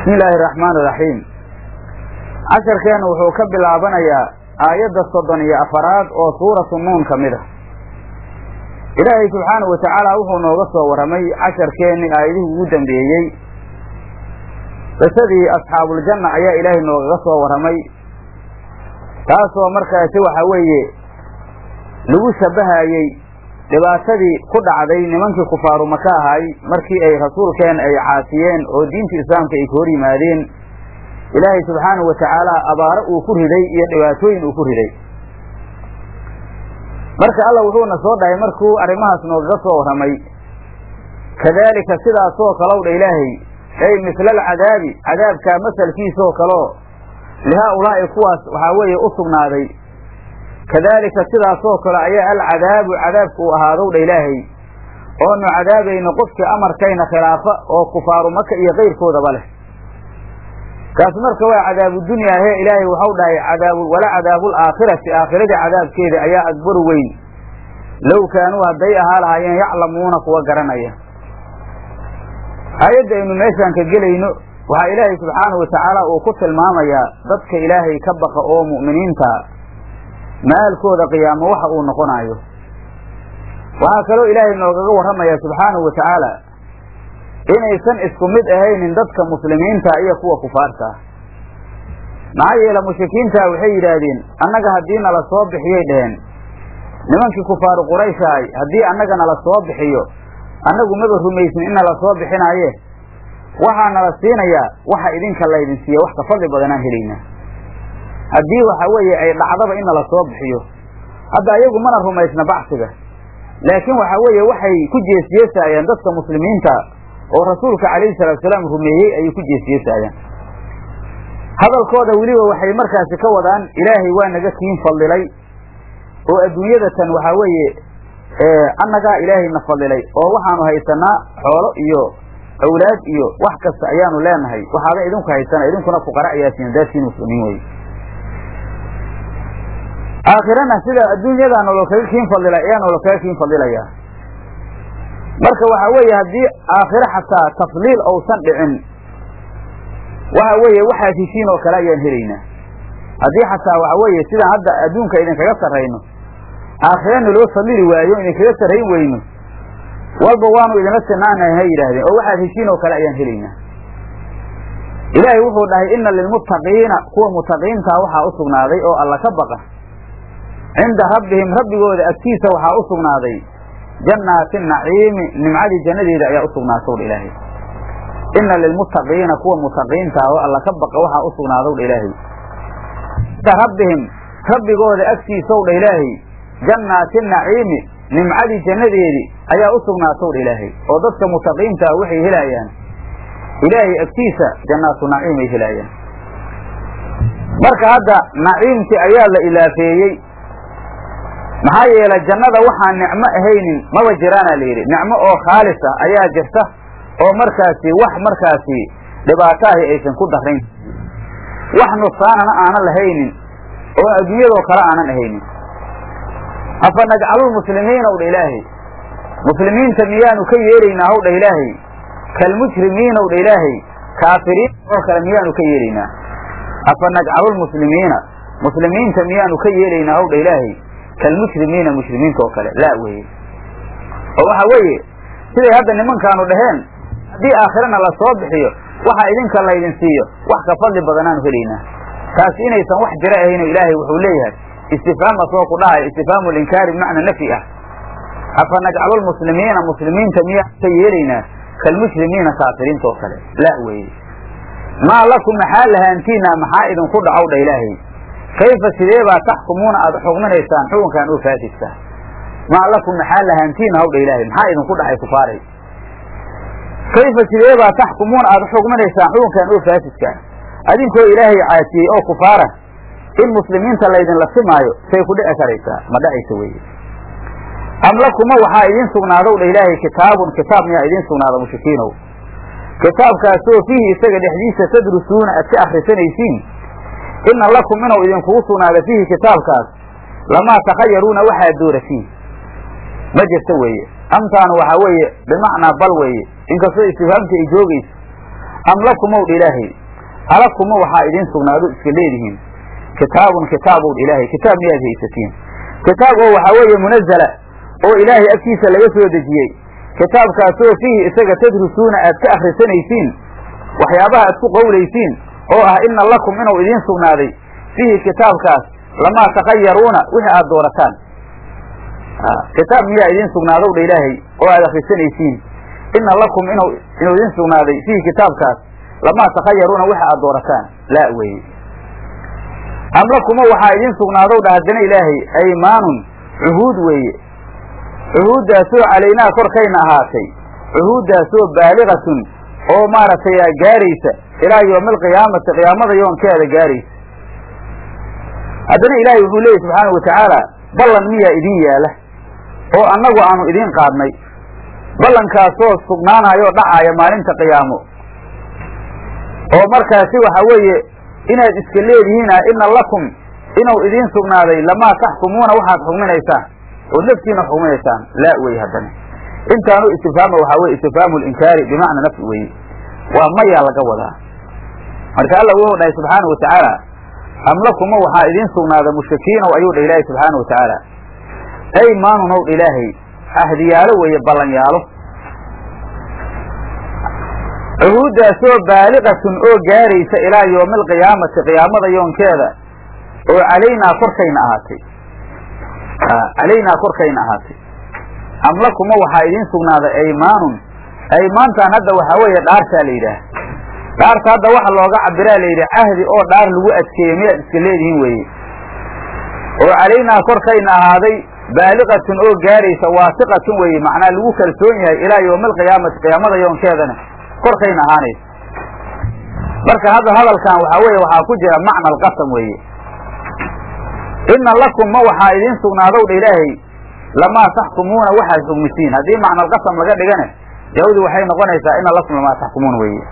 bismi illaahi araxmaan iraxiim casharkeennu wuxuu ka bilaabanayaa aayadda soddon iyo afaraad oo suuratu nuun ka mid ah ilaahay subxaanahu watacaala wuxuu nooga soo warramay casharkeenni aayadihii ugu dambeeyey qisadii asxaabuljanna ayaa ilaahay noogaga soo warramay taasoo markaasi waxa weeye lagu shabbahayey dhibaatadii ku dhacday nimankii kufaaru maka ahay markii ay rasuulkeen ay caasiyeen oo diinta islaamka ay ka hor yimaadeen ilaahay subxaanahu watacaala abaaro uu ku riday iyo dhibaatooyin uu ku riday marka alla wuxuuna soo dhahay markuu arrimahaas noogaga soo warramay kadaalika sidaasoo kalow dha ilaahay ay misla alcadaabi cadaabkaa masalkiisoo kaleo lihaa-ulaa'i kuwaas waxaa weeye u sugnaaday kadaalika sidaasoo kale ayaa alcadaabu cadaabku uu ahaadow dha ilaahay oonu cadaabayno qofkii amarkayna khilaafa oo kufaaru maka iyo kayrkoodaba leh kaas marka waa cadaabu dunyaa hee ilaahay waxau dhahay cadaabu wala cadaabul aakhirati aakhiradii cadaabkeeda ayaa akbaru weyn low kaanuu hadday ahaa lahaayeen yaclamuuna kuwa garanaya aayadda aynu meeshaan ka gelayno waxaa ilaahay subxaanahu watacaala uu ku tilmaamayaa dadka ilaahay ka baqa oo mu'miniinta maalkooda qiyaamo waxa uu noqonaayo waxaa kaloo ilaahay noogaga warramayaa subxaanahu watacaala inaysan isku mid ahaynin dadka muslimiinta iyo kuwa kufaarta ah maxaa yeele mushrikiinta waxay yidhaahdeen annaga haddii nala soo bixiyay dheheen nimankii kufaaru qurayshahay haddii annaga nala soo bixiyo annagu maba rumaysin in nala soo bixinaaye waxaa nala siinayaa waxa idinka laydin siiya wax ka fadli badanaan helaynaa haddii waxa weeye ay dhacdaba in nala soo bixiyo hadda iyagu mana rumaysna bacsiga laakiin waxa weeye waxay ku jeesjeesaayaan dadka muslimiinta oo rasuulka calayhi salaatusalaam rumeeyey ayay ku jeesjeesaayaan hadalkooda weliba waxay markaasi ka wadaan ilaahay waa naga kiin fadilay oo adduunyada tan waxaa weeye annagaa ilaahay na fadilay oo waxaanu haysanaa xoolo iyo awlaad iyo wax kasta ayaanu leenahay waxaada idinku haysana idinkuna fuqara ayaasiin daasiin muslimiin wey aakhirana sida adduunyadaa nolol kaga kiin fadila ayaa nolol kaga kiin fadilayaa marka waxa weeye haddii aakhiro xataa tafliil ousan dhicin waxa weeye waxaad heshiin oo kale ayaan helaynaa haddii xataa waxa weeye sidaan hadda adduunka idinkaga sarrayno aakhirana loo fadlili waayo idinkaga sarrayn weyno walba waanu idinla sinaanahay ha yidhaahdeen oo waxaad heshiin oo kale ayaan helaynaa ilaahay wuxuu dhahay inna lilmuttaqiina kuwa mutaqiintaa waxaa u sugnaaday oo alla ka baqa cinda rabbihim rabbigooda agtiisa waxaa u sugnaaday jannaati naciimi nimcadii jannadeeda ayaa u sugnaatowdha ilaahay inna lilmuttaqiina kuwa mutaqiintaa oo alla ka baqa waxaa u sugnaadowdha ilaahay cinda rabbihim rabbigooda agtiisowdha ilaahay jannaati naciimi nimcadii jannadeedii ayaa u sugnaatowdha ilaahay oo dadka mutaqiintaa waxay helaayaan ilaahay agtiisa jannaatu naciim ay helaayaan marka hadda naciimkii ayaa la ilaafeeyey maxaa yeelay jannada waxaan nicmo ahaynin maba jiraana la yidhi nicmo oo khaalis ah ayaa jirta oo markaasi wax markaasi dhibaataahi aysan ku darrayn wax nusaanana aanan lahaynin oo adduunyadoo kale aanan ahaynin afa najcalulmuslimiina ow dha ilaahay muslimiinta miyaanu ka yeelaynaa howdha ilaahay kalmujrimiina ow dha ilaahay kaafiriin oo kale miyaanu ka yeelaynaa afa najcalulmuslimiina muslimiinta miyaanu ka yeelaynaa howdha ilaahay kalmushrimiina mushrimiinta oo kale laa weye oo waxa weeye siday hadda nimankaanu dhaheen haddii aakhirana la soo bixiyo waxa idinka laydin siiyo wax ka fadli badanaanu helaynaa taas inaysan wax jira ahayno ilaahay wuxuu leeyahay istifhaam asoo ku dhahay istifhaamu linkaari bimacna nafyi ah afa najcalulmuslimiina muslimiinta miyaan ka yeelaynaa kalmushrimiina kaafiriinta oo kale laa weye maa lakum maxaa lahaantiina maxaa idinku dhacow dha ilaahay kayfa sidee baa taxkumuuna aada xukminaysaan xukunkan oo faasidka maa lakum maxaa lahaantiina hawdha ilaahay maxaa idinku dhacay kufaaray kayfa sidee baa taxkumuuna aada xukminaysaan xukunkan oo faasidka adinkoo ilaahay caasiyey oo kufaara in muslimiinta laydinla simaayo say ku dhici karaysaa ma dhacaysa weye am lakuma waxaa idiin sugnaadow dha ilaahay kitaabun kitaab miyaa idiin sugnaada mushrikiinow kitaabkaasoo fiihi isaga dhexdiisa tadrusuuna aad ka akhrisanaysiin inna lakum inuu idinkugu sugnaada fiihi kitaabkaas lamaa takhayaruuna waxaad dooratiin ma jirta weeye amtaanu waxaa weeye bimacnaa bal weeye inkastoo istifhaamta ay joogayso am lakumow dha ilaahay alakuma waxaa idiin sugnaado iska leedihiin kitaabun kitaabow dha ilaahay kitaab miyaad haysatiin kitaab oo waxaa weeye munazala oo ilaahay agtiisa laga soo dejiyey kitaabkaasoo fiihi isaga tadrusuuna aad ka akhrisanaysiin waxyaabaha aad ku qowlaysiin oo ah ina lakum inuu idiin sugnaaday fiihi kitaabkaas lamaa takayaruuna wixii aad doorataan kitaab miyaa idiin sugnaadow dha ilaahay oo aad akhrisanaysiin ina lakum inu inuu idiin sugnaaday fiihi kitaabkaas lamaa takayaruuna wixi aad doorataan laa weeye am lakuma waxaa idiin sugnaadow dha haddana ilaahay aymaanun cuhuud weeye cuhuuddaasoo calaynaa korkayna ahaatay cuhuuddaasoo baaligatun oo maaragtay gaaraysa ilaa yowmi alqiyaamati qiyaamada yoonkeeda gaaraysa haddana ilaahay wuxuu leeyahy subxaanau watacaala ballan miyaa idiin yaala oo annagu aanu idiin qaadnay ballankaasoo sugnaanayo o dhacaaya maalinta qiyaamo oo markaasi waxa weeye inaad iska leedihiina ina lakum inuu idiin sugnaaday lamaa taxkumuuna waxaad xukminaysaan ood naftiina xukminaysaan laa wey haddana intaanu istifhaama waxaa weye istifhaamu linkaari bimacna nafsi weye waa mayaa laga wadaa marka alla wuxuu dhahay subxaana wa tacaala am lakuma waxaa idiin sugnaaday mushrikiinow ayuu dha ilaahay subxaana wa tacaala aymaanunow dha ilaahay ahdiyaalo weeye ballanyaalo cuhuuddaasoo baaliqatun oo gaaraysa ilaa yowmi alqiyaamati qiyaamada yoonkeeda oo calaynaa korkayna ahaatay calaynaa korkayna ahaatay am lakuma waxaa idiin sugnaaday aymaanun aymaantan hadda waxaa weeye dhaartaa la yidhaah dhaarta hadda waxa looga cabiraa la yidhi cahdi oo dhaar lagu adkeeyo miyaad iska leedihiin weeye oo calaynaa korkayna ahaaday baaliqatun oo gaaraysa waasiqatun weeye macnaa lagu kalsoon yahay ilaa yowmi alqiyaamati qiyaamada yoonkeedana korkayna ahaanaysa marka hadda hadalkan waxaa weeye waxaa ku jira macna alqasam weeye ina lakum ma waxaa idiin sugnaadow dha ilaahay lamaa taxkumuuna waxaad xugmisiin haddii macna alqasam laga dhigane jaawadu waxay noqonaysaa ina lakum lamaa taxkumuuna weeye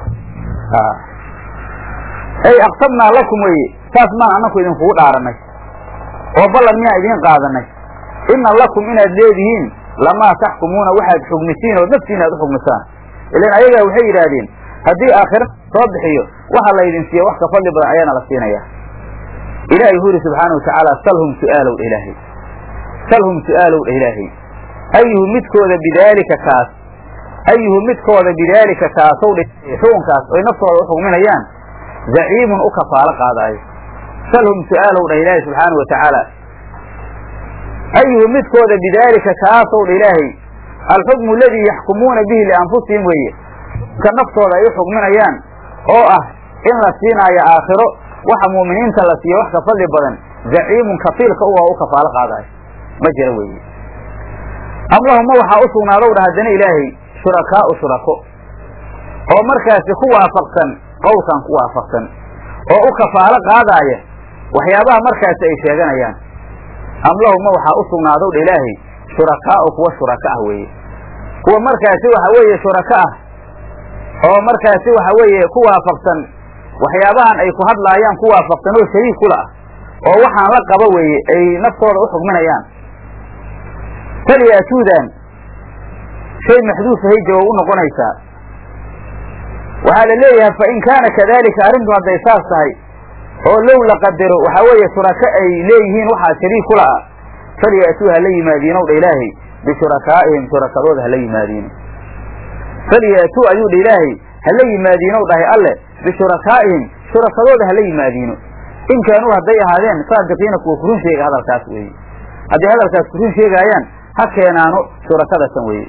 ay aqsamnaa lakum weeye saas maan annaku idinkugu dhaaranay oo ballan miyaan idiin qaadanay ina lakum inaad leedihiin lamaa taxkumuuna waxaad xugmisiin oo naftiina aad u xugmisaan ilan ayagaa waxay yidhaahdeen haddii aakhira soo bixiyo waxa laydin siiya wax ka fadli badan ayaana la siinaya ilahay wuxuu yidhi subxaana watacaala salhum su'aalow dha ilaahay salhum su'aalow dha ilaahay ayuhu midkooda bidaalika kaas ayuhu midkooda bidaalika kaasow dha xukunkaas oy naftooda u xugminayaan zaciimun u kafaalo qaadaayo salhum su'aalow dhah ilaahay subxaana wa tacaala ayuhu midkooda bidaalika kaasow dha ilaahay alxukmu aladii yaxkumuuna bihi lianfusihim weeye ka naftooda ay u xugminayaan oo ah in la siinaayo aakhiro waxa mu'miniinta la siiyo wax ka fadli badan zaciimun kafiilka u u kafaalo qaadaayo ma jira weeye am lahuma waxaa u sugnaadow dha haddana ilaahay shurakaa'u shurako oo markaasi ku waafaqsan qowlkan ku waafaqsan oo u kafaalo qaadaaya waxyaabaha markaasi ay sheeganayaan am lahuma waxaa u sugnaadow dha ilaahay shurakaa'u kuwa shuraka ah weeye kuwa markaasi waxa weeye shuraka ah oo markaasi waxa weeye ku waafaqsan waxyaabahan ay ku hadlaayaan ku waafaqsan oo shariik kula ah oo waxaan la qaba weeye ay naftooda u xugminayaan falyaatuudan shay maxduufahay jawaab u noqonaysaa waxaa la leeyahay fa in kaana kadalika arrintu hadday saas tahay oo low la qadaro waxaa weeye shuraka ay leeyihiin waxaa shariik kula ah falyaatuu hala yimaadiinow dha ilaahay bishurakaa'ihim shurakadooda hala yimaadiino falyaatuu ayuu dha ilaahay hala yimaadiinow dhahay alle bishurakaa'ihim shurakadooda hala yimaadiino in kaanuu hadday ahaadeen saadiqiina kuwa kurun sheega hadalkaas weeye hadday hadalkaas kurun sheegaayaan ha keenaano shurakadasan weeye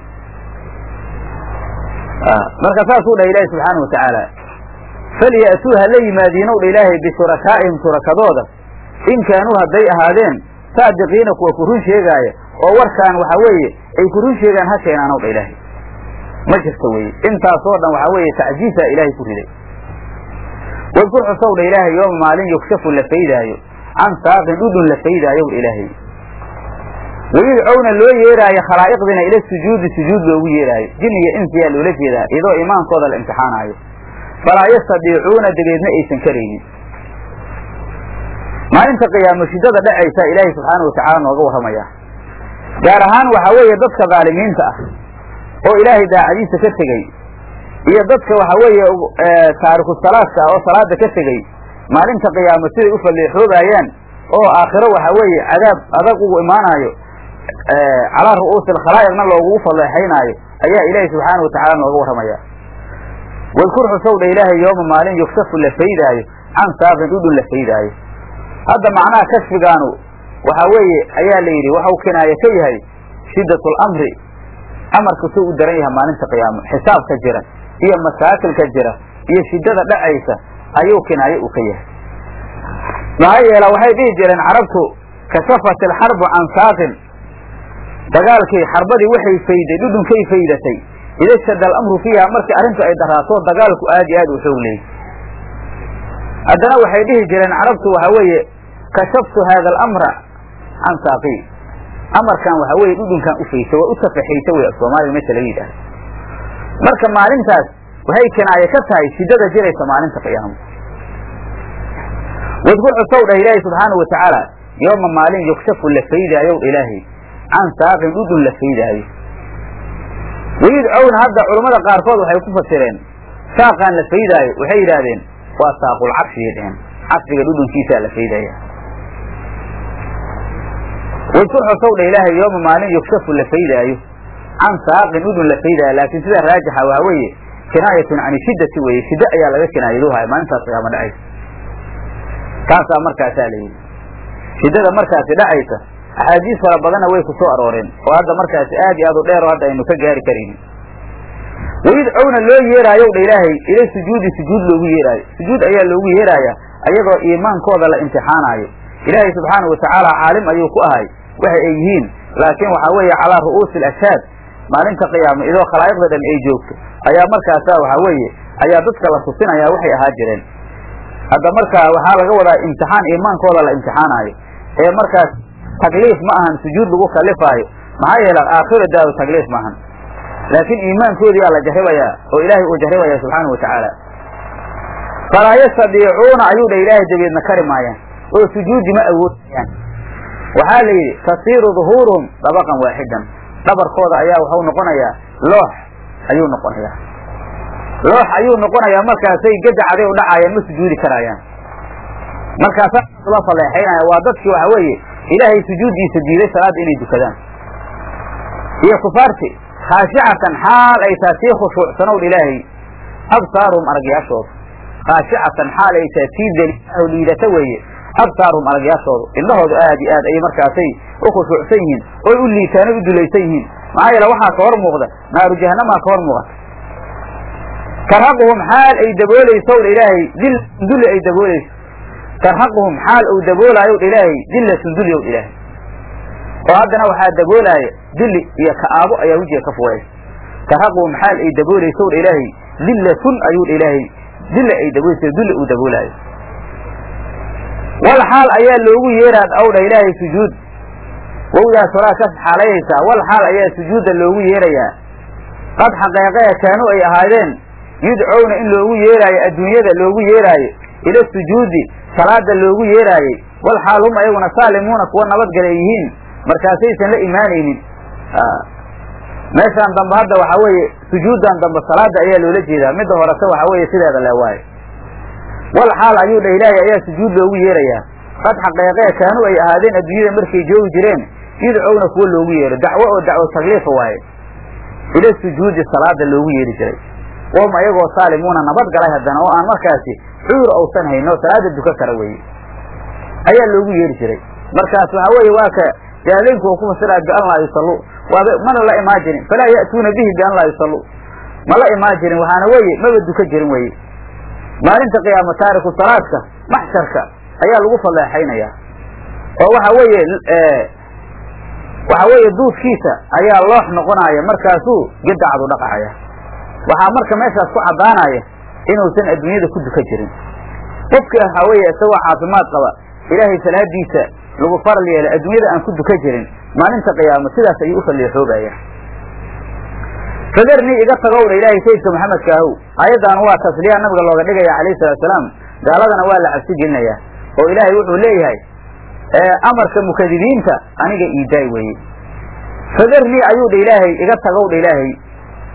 marka saasuu dhahay ilaahay subxaana wa tacaala falyaatuu hala yimaadiinow dha ilaahay bishurakaa'ihim shurakadooda in kaanuu hadday ahaadeen saadiqiina kuwa kurun sheegaaya oo warkaan waxa weeye ay kurun sheegaan ha keenaanow dha ilaahay ma jirta weye intaasoo dhan waxaa weeye tacjiisa ilaahay ku riday wadkur xusow dha ilaahay yooma maalin yukshafu la faydaayo can saaqin dhudhun la faydaayow dha ilaahay wayudcowna loo yeeraayo khalaa'iqdiina ila sujuudi sujuud loogu yeeraayo jin iyo insiyaa loola jeedaa iyadoo imaankooda la imtixaanaayo falaa yastadiicuuna dabeedna aysan karaynin maalinta qiyaamo shiddada dhacaysa ilaahay subxaana wa tacaala nooga warramaya gaar ahaan waxaa weeye dadka dhaalimiinta ah oo ilaahay daacadiisa ka tegey iyo dadka waxa weeye taariku salaadka oo salaada ka tegey maalinta qiyaamo siday u falleexoobayaan oo aakhiro waxa weeye cadaab adag ugu imaanaayo calaa ru'uusi alkhalaa'iqna loogugu falleexaynaayo ayaa ilaahay subxaana watacaala nooga warramaya wadkur xusowdha ilaahay yooma maalin yugsafu la faydaayo can saaqin dhudhun la faydaayo hadda macnaha kashfigaanu waxa weeye ayaa la yidhi waxau kinaaye ka yahay shiddat lamri amarka suu u daran yahay maalinta qiyaamo xisaabka jira iyo masaakilka jira iyo shiddada dhacaysa ayuu kinaaye uu ka yahay maxaa yeela waxay dhihi jireen carabtu kashafat alxarbu can saaqin dagaalkii xarbadii waxay fayday dhudhunkay faydatay ida shada alamru fiiha markii arrintu ay daraato dagaalku aad iyo aad u xoog leeyay haddana waxay dhihi jireen carabtu waxa weeye kashaftu haada alamra can saaqii amarkan waxa weeye dhudhunkan u faysay waa u tafaxaysa wey soomaaliga meesha laga yidhahdo marka maalintaas waxay kinaaye ka tahay shiddada jiraysa maalinta qiyaamo wadkur xusow dhah ilaahay subxaana wa tacaala yooma maalin yukshafu la faydaayow ilaahay can saaqin dhudhun la faydaayo wayudcowna hadda culammada qaarkood waxay ku fasireen saaqaan la faydaayo waxay yidhaahdeen waa saaqul carshigay dheheen carshiga dhudhunkiisaa la faydaya wadkur xusow dha ilaahay yooma maalin yukshafu la faydaayo can saaqin dhudhun la faydaayo laakiin sida raajixa waa weeye kinaayatun can shiddati weeye shiddo ayaa laga kinaayaduhaya maalintaas qiyaamo dhacaysa taasaa markaasaa la yidhi shiddada markaasi dhacaysa axaadiis fara badanna way ku soo arooreen oo hadda markaasi aad iyo aad u dheer oo hadda aynu ka gaari karaynin wayudcowna loo yeeraayow dha ilaahay ila sujuudi sujuud loogu yeeraayo sujuud ayaa loogu yeeraaya ayadoo iimaankooda la imtixaanaayo ilaahay subxaana wa tacaala caalim ayuu ku ahay waxa ay yihiin laakiin waxaa weeye calaa ru'uusi alashhaad maalinta qiyaama idoo khalaa'iqda dhan ay joogto ayaa markaasa waxaa weeye ayaa dadka la tusinaya waxay ahaa jireen hadda markaa waxaa laga wadaa imtixaan iimaankooda la imtixaanaayo ee markaas takliif ma ahan sujuud lagu kalifaayo maxaa yeele aakhira daaru takliif ma ahan laakiin iimaankoodiyaa la jarribayaa oo ilaahay uu jarribaya subxaana wa tacaala falaa yastadiicuuna ayuu dha ilaahay dabeedna kari maayaan oo sujuudi ma awoodayaan waxaa la yidhi tasiiru duhuuruhum dabaqan waaxidan dhabarkooda ayaa waxau noqonayaa loox ayuu noqonayaa loox ayuu noqonayaa markaasay gadacaday u dhacaayaan ma sujuudi karaayaan markaasaa la faleexaynaya waa dadkii waxa weeye ilaahay sujuuddiisa diiday salaadda inay dukadaan iyo kufaarti khaashicatan xaal ay taa sii khushuucsanow ilaahay absaaruhum aragyaashooda khaashicatan xaal ay taa sii daliilaho liidata weeye absaaruhum aragyaashoodu indhahoodu aad iyo aad ayay markaasay u khushuucsan yihiin oy u liitaan o u dulaysan yihiin maxaa yeele waxaa ka hor muuqda naaru jahanamaa ka hor muuqata tarhaquhum xaal ay daboolayso dha ilaahay dil sunduli ay daboolayso tarhaquhum xaal uu daboolaayo dha ilaahay dilla sunduli ow ilaahay oo haddana waxaa daboolaaya dili iyo ka'aabo ayaa wejiga ka fuulaysa tarhaquhum xaal ay daboolayso dha ilaahay dillatun ayuu dha ilaahay dilla ay daboolayso dulli uu daboolaayo wal xaal ayaa loogu yeeraad ow dha ilaahay sujuud wowdaas horaa ka xaalaynaysaa wal xaal ayaa sujuudda loogu yeerayaa qad xaqeeqee kaanuu ay ahaadeen yudcowna in loogu yeeraayo adduunyada loogu yeeraayo ila sujuudi salaada loogu yeeraayey wal xaal hum ayaguna saalimuuna kuwa nabadgala ay yihiin markaasaysan la imaanaynin meeshaan dambe hadda waxaa weeye sujuuddan dambe salaada ayaa loola jeedaa midda horese waxaa weeye sideeda le waayo wal xaal ayuu dha ilaahay ayaa sujuud loogu yeerayaa qad xaqeeqee kaanuu ay ahaadeen adduunyada markay joogi jireen yudcowna kuwa loogu yeero dacwo oo dacwo tagliifa waaye ila sujuudi salaada loogu yeeri jiray wahum ayagoo saalimuuna nabad galay haddana oo aan markaasi cuur ousan hayn oo salaada duka kara weye ayaa loogu yeeri jiray markaas waxaa weeye waa ka jaalinku uu ku fasiraa bian laa yusalluu waaba mana la imaan jirin falaa ya'tuuna bihi bian laa yusalluu ma la imaan jirin waxaana weeye maba duka jirin weye maalinta qiyaamo taariku salaadka maxsharka ayaa lagu falleexaynaya oo waxa weeye waxa weeye duudkiisa ayaa loox noqonaya markaasuu gidacadu dhaqacaya waxaa marka meeshaas ku caddaanaya inuusan adduunyada ku duka jirin qofki waxaa weeye isagoo caafimaad qaba ilaahay salaadiisa lagu faral yeelay adduunyada aan ku duka jirin maalinta qiyaamo sidaas ayuu u falleexoobaya fadarnii iga tagow dha ilaahay sayidka maxamedka ahow aayaddan waa tasliya nabiga looga dhigaya calayhi salatu salaam gaaladana waa la cabsi gelinaya oo ilaahay wuxuu leeyahay amarka mukadibiinta aniga iidaay weeye fadarnii ayuu dha ilaahay iga tagow dha ilaahay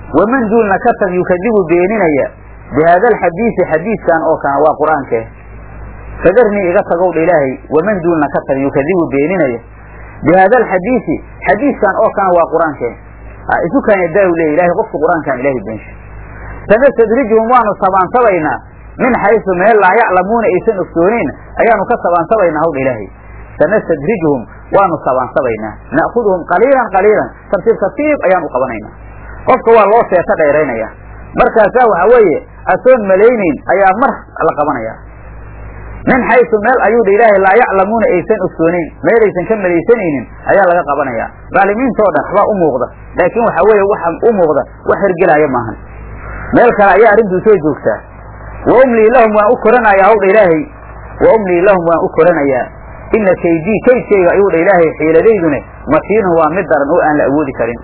waman duulna ka tag yukadibu beeninaya bihaada alxadiisi xadiiskan oo kana waa qur-aankee fadarnii iga tagow dha ilaahay waman duulna ka tag yukadibu beeninaya bihaada alxadiisi xadiiskan oo kana waa qur-aankee isu kaanya daa leey ilahay qofka qur-aankan ilahay beensha sanastadrijuhum waanu sabaansabaynaa min xaysu meel laa yaclamuuna aysan ogsooneyn ayaanu ka sabaansabaynaa hawdha ilaahay sanastadrijuhum waanu sabaansabaynaa na'kuduhum qaliilan qaliilan tartiib tartiib ayaan u qabanaynaa qofka waa loo seeto dheeraynaya markaasaa waxa weeye asoon malaynayn ayaa mar la qabanaya min xaysu meel ayuu dha ilaahay laa yaclamuuna aysan ogsooneyn meelaysan ka malaysanaynin ayaa laga qabanaya dhaalimiintoo dhan waxbaa u muuqda laakiin waxa weeye waxa u muuqda wax hergelaayo maahan meel kale ayaa arrintuu soo joogtaa wa umlii lahum waan u koranayaa hawdha ilaahay wa umlii lahum waan u koranayaa ina kaydii kaydkayga ayuu dha ilaahay xiiladaydune matiinun waa mid daran oo aan la awoodi karin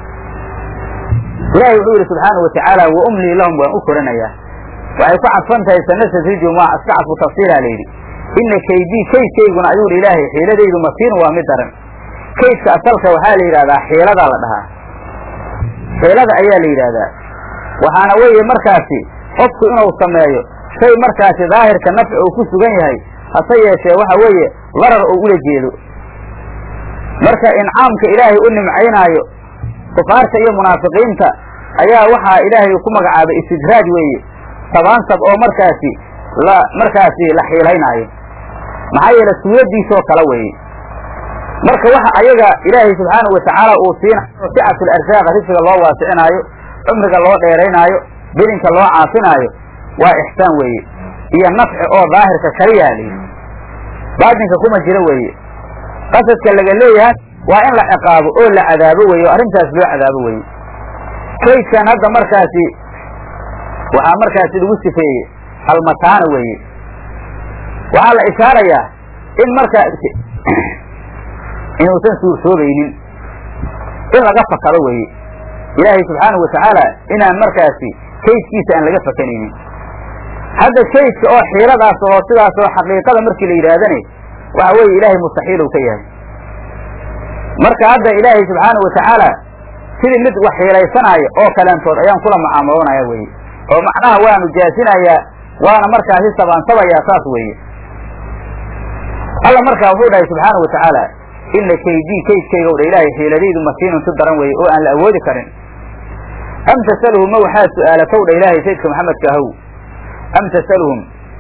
ilahay wuxuu yidhi subxaanau watacaala wa umlii lahum waan u koranayaa waxay ku cadfan tahay sanastadrijum waa iska cadfu tafsiilaa layidhi ina kaydii kaydkayguna ayuu dha ilaahay xiiladaydu matiinun waa mid daran kaydka asalka waxaa la yidhahdaa xiiladaa la dhahaa xiilada ayaa la yidhaahdaa waxaana weeye markaasi qofku inuu sameeyo shay markaasi daahirka nafci uu ku sugan yahay hase yeeshee waxa weeye darar oo ula jeedo marka incaamka ilaahay u nimcaynaayo kufaarta iyo munaafiqiinta ayaa waxaa ilaahay ku magacaabay istidraaj weeye sabaansab oo markaasi la markaasi la xiilaynaayo maxaa yeele suuraddiisoo kale weeye marka waxa ayaga ilaahay subxaanau watacaala uu siinayo sicatu larsaaqa risiga loo waasicinaayo cumriga loo dheeraynaayo bilinka loo caafinaayo waa ixsaan weeye iyo nafci oo daahirka kaliyaa layidhi baatinka kuma jiro weeye qasadka laga leeyahay waa in la ciqaabo oo la cadaabo weeye oo arrintaas loo cadaabo weeye kaydkan hadda markaasi waxaa markaasi lagu sifeeyey almataana weeye waxaa la ishaarayaa in markaasi inuusan suursoobaynin in laga fakado weeye ilaahay subxaanahu watacaala inaan markaasi kaydkiisa aan laga fakanaynin hadda kaydka oo xiiladaas oo sidaas oo xaqiiqada markii la yidhaahdane waxa weeye ilaahay mustaxiil uu ka yahay marka hadda ilaahay subxaanahu watacaala sidii mid wax xiilaysanaayo oo kaleentood ayaan kula mucaamaloonaya weye oo macnaha waanu jaasinayaa waana markaasi sabaansabayaa saas weeye alla markaa wuxuu dhahay subxaanahu watacaala ina kaydii kaydkaygow dha ilaahay xiiladaydu masiinun si daran weeye oo aan la awoodi karin am tasaluhum ma waxaad su-aalatow dha ilaahay saydka maxamedka ahow am tasaluhum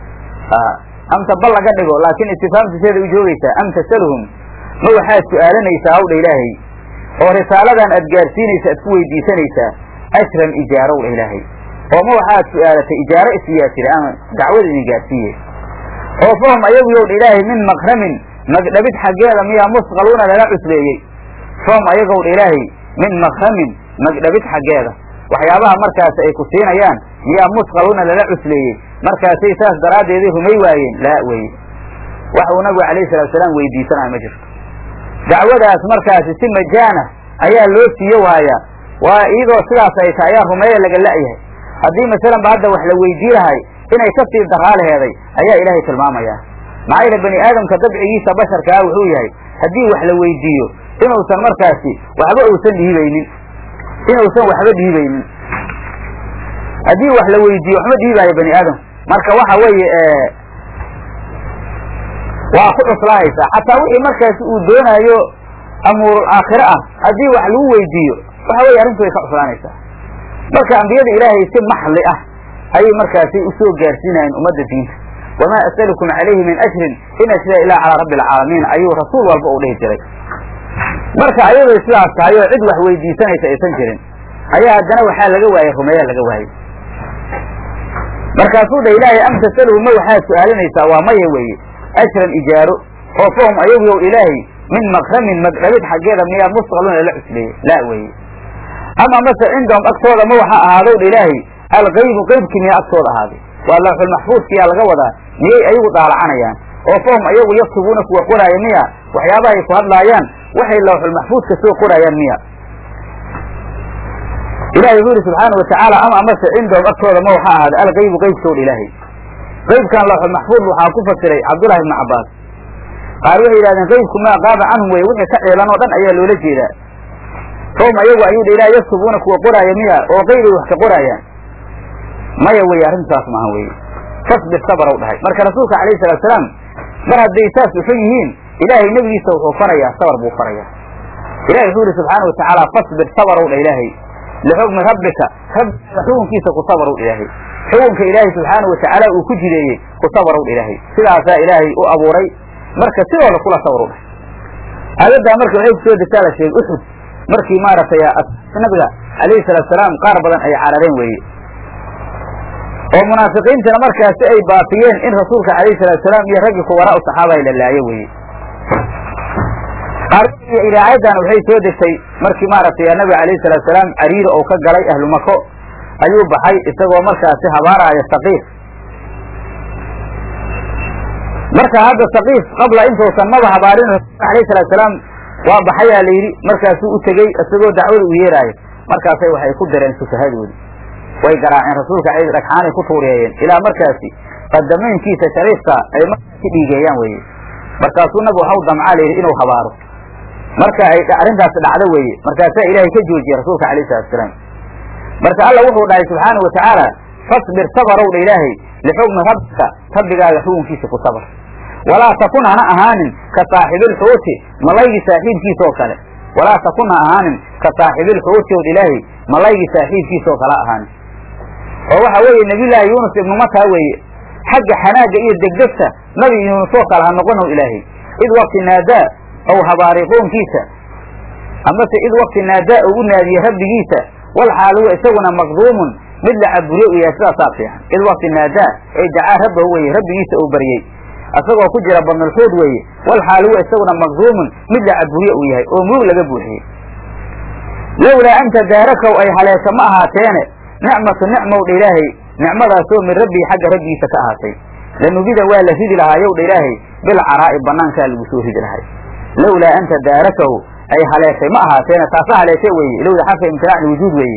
amta bal laga dhigo laakiin istifaamtiseeda u joogaysaa am tasaluhum ma waxaad su-aalanaysaa hawdha ilaahay oo risaaladan aad gaarsiinaysa aad ku weydiisanaysaa ajran ijaarow dha ilaahay oo ma waxaad su-aalatay ijaaro isiyaa jira ama dacwada idin gaarsiiye oo fahum ayagu yow dha ilaahay min makramin magdhabid xaggeeda miyaa musqaluuna lala cusleeyey fahum ayagow dha ilaahay min makramin magdhabid xaggeeda waxyaabaha markaas ay ku siinayaan miyaa musqaluuna lala cusleeyey markaasay saas daraaddeeday rumay waayeen laa weye wax uu nabigu alayhi salatu salaam weydiisanayo ma jirto dacwadaas markaasi si majaana ayaa loo siiyo waayaa waa iyadoo sidaas ay tahay ayaa rumeeya laga la'yahay haddii masalan ba hadda wax la weydii lahay inay ka sii daraalaheeday ayaa ilaahay tilmaamaya maxaa yeele bani aadamka dabcigiisa basharkaa wuxuu yahay haddii wax la weydiiyo inuusan markaasi waxba uusan dhiibaynin inuusan waxba dhiibaynin haddii wax la weydiiyo waxma dhiibaayo bani aadam marka waxa weeye waa ku cuslaahaysaa xataa wixii markaasi uu doonaayo amuurul aakhire ah haddii wax lagu weydiiyo waxa weye arrintu way ka cuslaanaysaa marka ambiyada ilaahay si maxli ah ayay markaasi usoo gaarsiinayeen ummadda diinta wamaa as'alukum calayhi min ajrin in ajriya ilaa calaa rabbi alcaalamiin ayuu rasuul walba uu dhihi jiray marka ayaday sidaas tahay oo cid wax weydiisanaysa aysan jirin ayaa haddana waxaa laga waayey rumeeyaa laga waayey markaasuu dha ilaahay am tasaluhu ma waxaad su-aalinaysaa waa maya weeye ajran ijaaro oo fahum ayagu yow ilaahay min makramin magdhabid xaggeeda miyaa musqaluna lala cusleeyey laa weeye ama mase cindahum agtooda ma waxaa ahaadow dha ilaahay algaybu qaybkii miyaa agtooda ahaaday waa lawxulmaxfuudkiyaa laga wadaa miyay ayagu daalacanayaan oo fahum ayagu yaktubuuna kuwa qoraaya miya waxyaabaha ay ku hadlaayaan waxay lawxulmaxfuudka soo qoraayaan miya ilahay wuxuu yihi subxaana watacaala ama amase cindahum agtooda ma waxaa ahaaday algaybu qaybkowdha ilaahay qaybkan lawxulmaxfuud waxaa ku fasiray cabdullahi ibnu cabbaas qaar waxay yidhahdeen qaybku maa qaaba canhum weye wixii ka ciilan oo dhan ayaa loola jeedaa hum ayagu ayuu dha ilaah yaktubuuna kuwa qoraaya miya oo qayday wax ka qoraayaan maya weye arrintaas maaha weye fasbir sabrow dhahay marka rasuulka calayhi salatu salaam mar hadday saas uxun yihiin ilaahay nebigiisa wuxuu farayaa sabar buu farayaa ilahi wuxuu yihi subxaana watacaala fasbir sabarow dha ilaahay lixukmi rabbika rabbiga xukunkiisa ku sabarow dha ilaahay xukunka ilaahay subxaana watacaala uu ku jideeyey ku sabarow dha ilaahay sidaasaa ilaahay u abuuray marka sidooda kula sabarow dhah aayaddaa marka waxay kusoo degtaa la sheegay uxud markii maaragtay nabiga calayhi salaatu salaam qaar badan ay carareen weeye oo munaafiqiintana markaasi ay baafiyeen in rasuulka calayhi salaatu salaam iyo raggii kuwaraa u saxaaba la laayo weeye idaacaddan waxay soo degtay markii maaragtay nabiga calayhi salaatu salaam cariiri ou ka galay ahlu mako ayuu baxay isagoo markaasi habaaraya saqiif marka hadda saqiif qabla intuusan maba habaarin rasuulka alayhi salatu salaam waa baxayaa la yidhi markaasuu u tegey isagoo dacwada u yeeraayo markaasay waxay ku direen sufahadoodi way garaaceen rasuulka dhagxaanay ku tuuriyeeyeen ilaa markaasi qadameynkiisa shariifka ay markaasi dhiigeeyaan weye markaasuu nabigu waxau damcaa la yidhi inuu habaaro marka ay arrintaasi dhacdo weeye markaasaa ilaahay ka joojiyey rasuulka alayhi salatu salaam marka alla wuxuu dhahay subxaanau watacaala fasbir sabarow dha ilaahay lixukmi rabbika rabbigaaga xukunkiisa ku sabar walaa takun hana ahaanin ka saaxibilxuuti malaygii saaxiibkiisa oo kale walaa takun ha ahaanin ka saaxibilxuuti od ilaahay malaygii saaxiibkiisa oo kale ahaanin oo waxa weeye nebiyullaahi yuunus ibnu mataa weeye xagga xanaagga iyo degdegta nabi yuunus oo kale ha noqonow ilaahay id wakti naadaa ow habaaray qoonkiisa amase id wakti naadaa ou u naadiyey rabbigiisa wal xaal huwa isaguna maqduumun mid la caburiye u yahay sidaasaa fiican id wakti naadaa ay dacaa rabbahu weye rabbigiisa uu baryey asagoo ku jira badnulxuud weeye wal xaal huwa isaguna maqduumun mid la caburiye uu yahay oo murug laga buuxiyey lowlaa anta daarakow ay haleesho ma ahaateene nicmatu nicmow dha ilaahay nicmadaasoo min rabbii xagga rabbigiisa ka ahaatay lanubida waa la ridi lahaa yow dha ilaahay bilcaraa'i banaankaa lagu soo ridi lahay lowlaa anta daarakahu ay haleeshay ma ahaateene taasa haleeshe weeye lowda xarfa imtinaac liwujuud weeye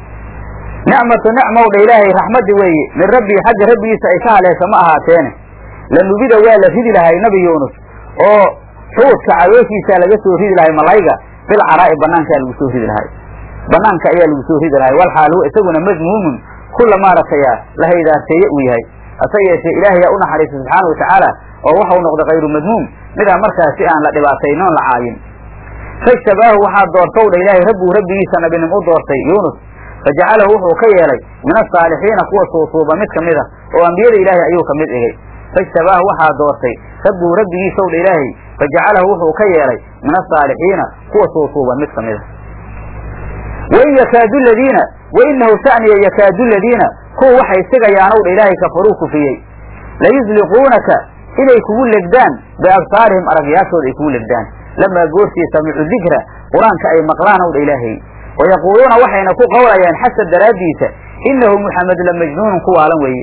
nicmatu nicmow dha ilaahay raxmaddi weeye min rabbii xagga rabbigiisa ay ka haleesho ma ahaateene lanubida waa la ridi lahay nabi yuunus oo xuudka calooshiisaa laga soo ridi lahay malayga bilcaraa'i banaankaa lagu soo ridi lahay banaanka ayaa lagu soo ridi lahay wal xaal huwa isaguna madmuumun kulla maaragtaya la haydaarteeye uu yahay hase yeeshee ilaahay yaa u naxariistay subxaana watacaala oo waxau noqday kayru madmuum midaan markaasi aan la dhibaataynin oon la caayin fajtabaahu waxaa doortow dha ilaahay rabbuu rabbigiisa nabinim u doortay yuunus fajacalahu wuxuu ka yeelay min asaalixiina kuwa suusuuba mid ka mid a oo ambiyada ilaahay ayuu ka mid dhigay fajtabaahu waxaa doortay rabbuu rabbigiisaw dha ilaahay fajacalahu wuxuu ka yeelay min asaalixiina kuwa suusuuba mid ka mid a wain yakaadu ladiina wainahu shaniya yakaadu ladiina kuwa waxay sigayaanow dha ilaahay kafaruu kufiyey layusliquunaka inay kugu legdaan biabsaarihim aragyaashooda ay kugu legdaan lamaa goortii samicu dikra qur-aanka ay maqlaan ow dha ilaahay wayaquuluuna waxayna ku qowlayaan xasad daraaddiisa inahu muxamed la majnuunun ku waalan weeye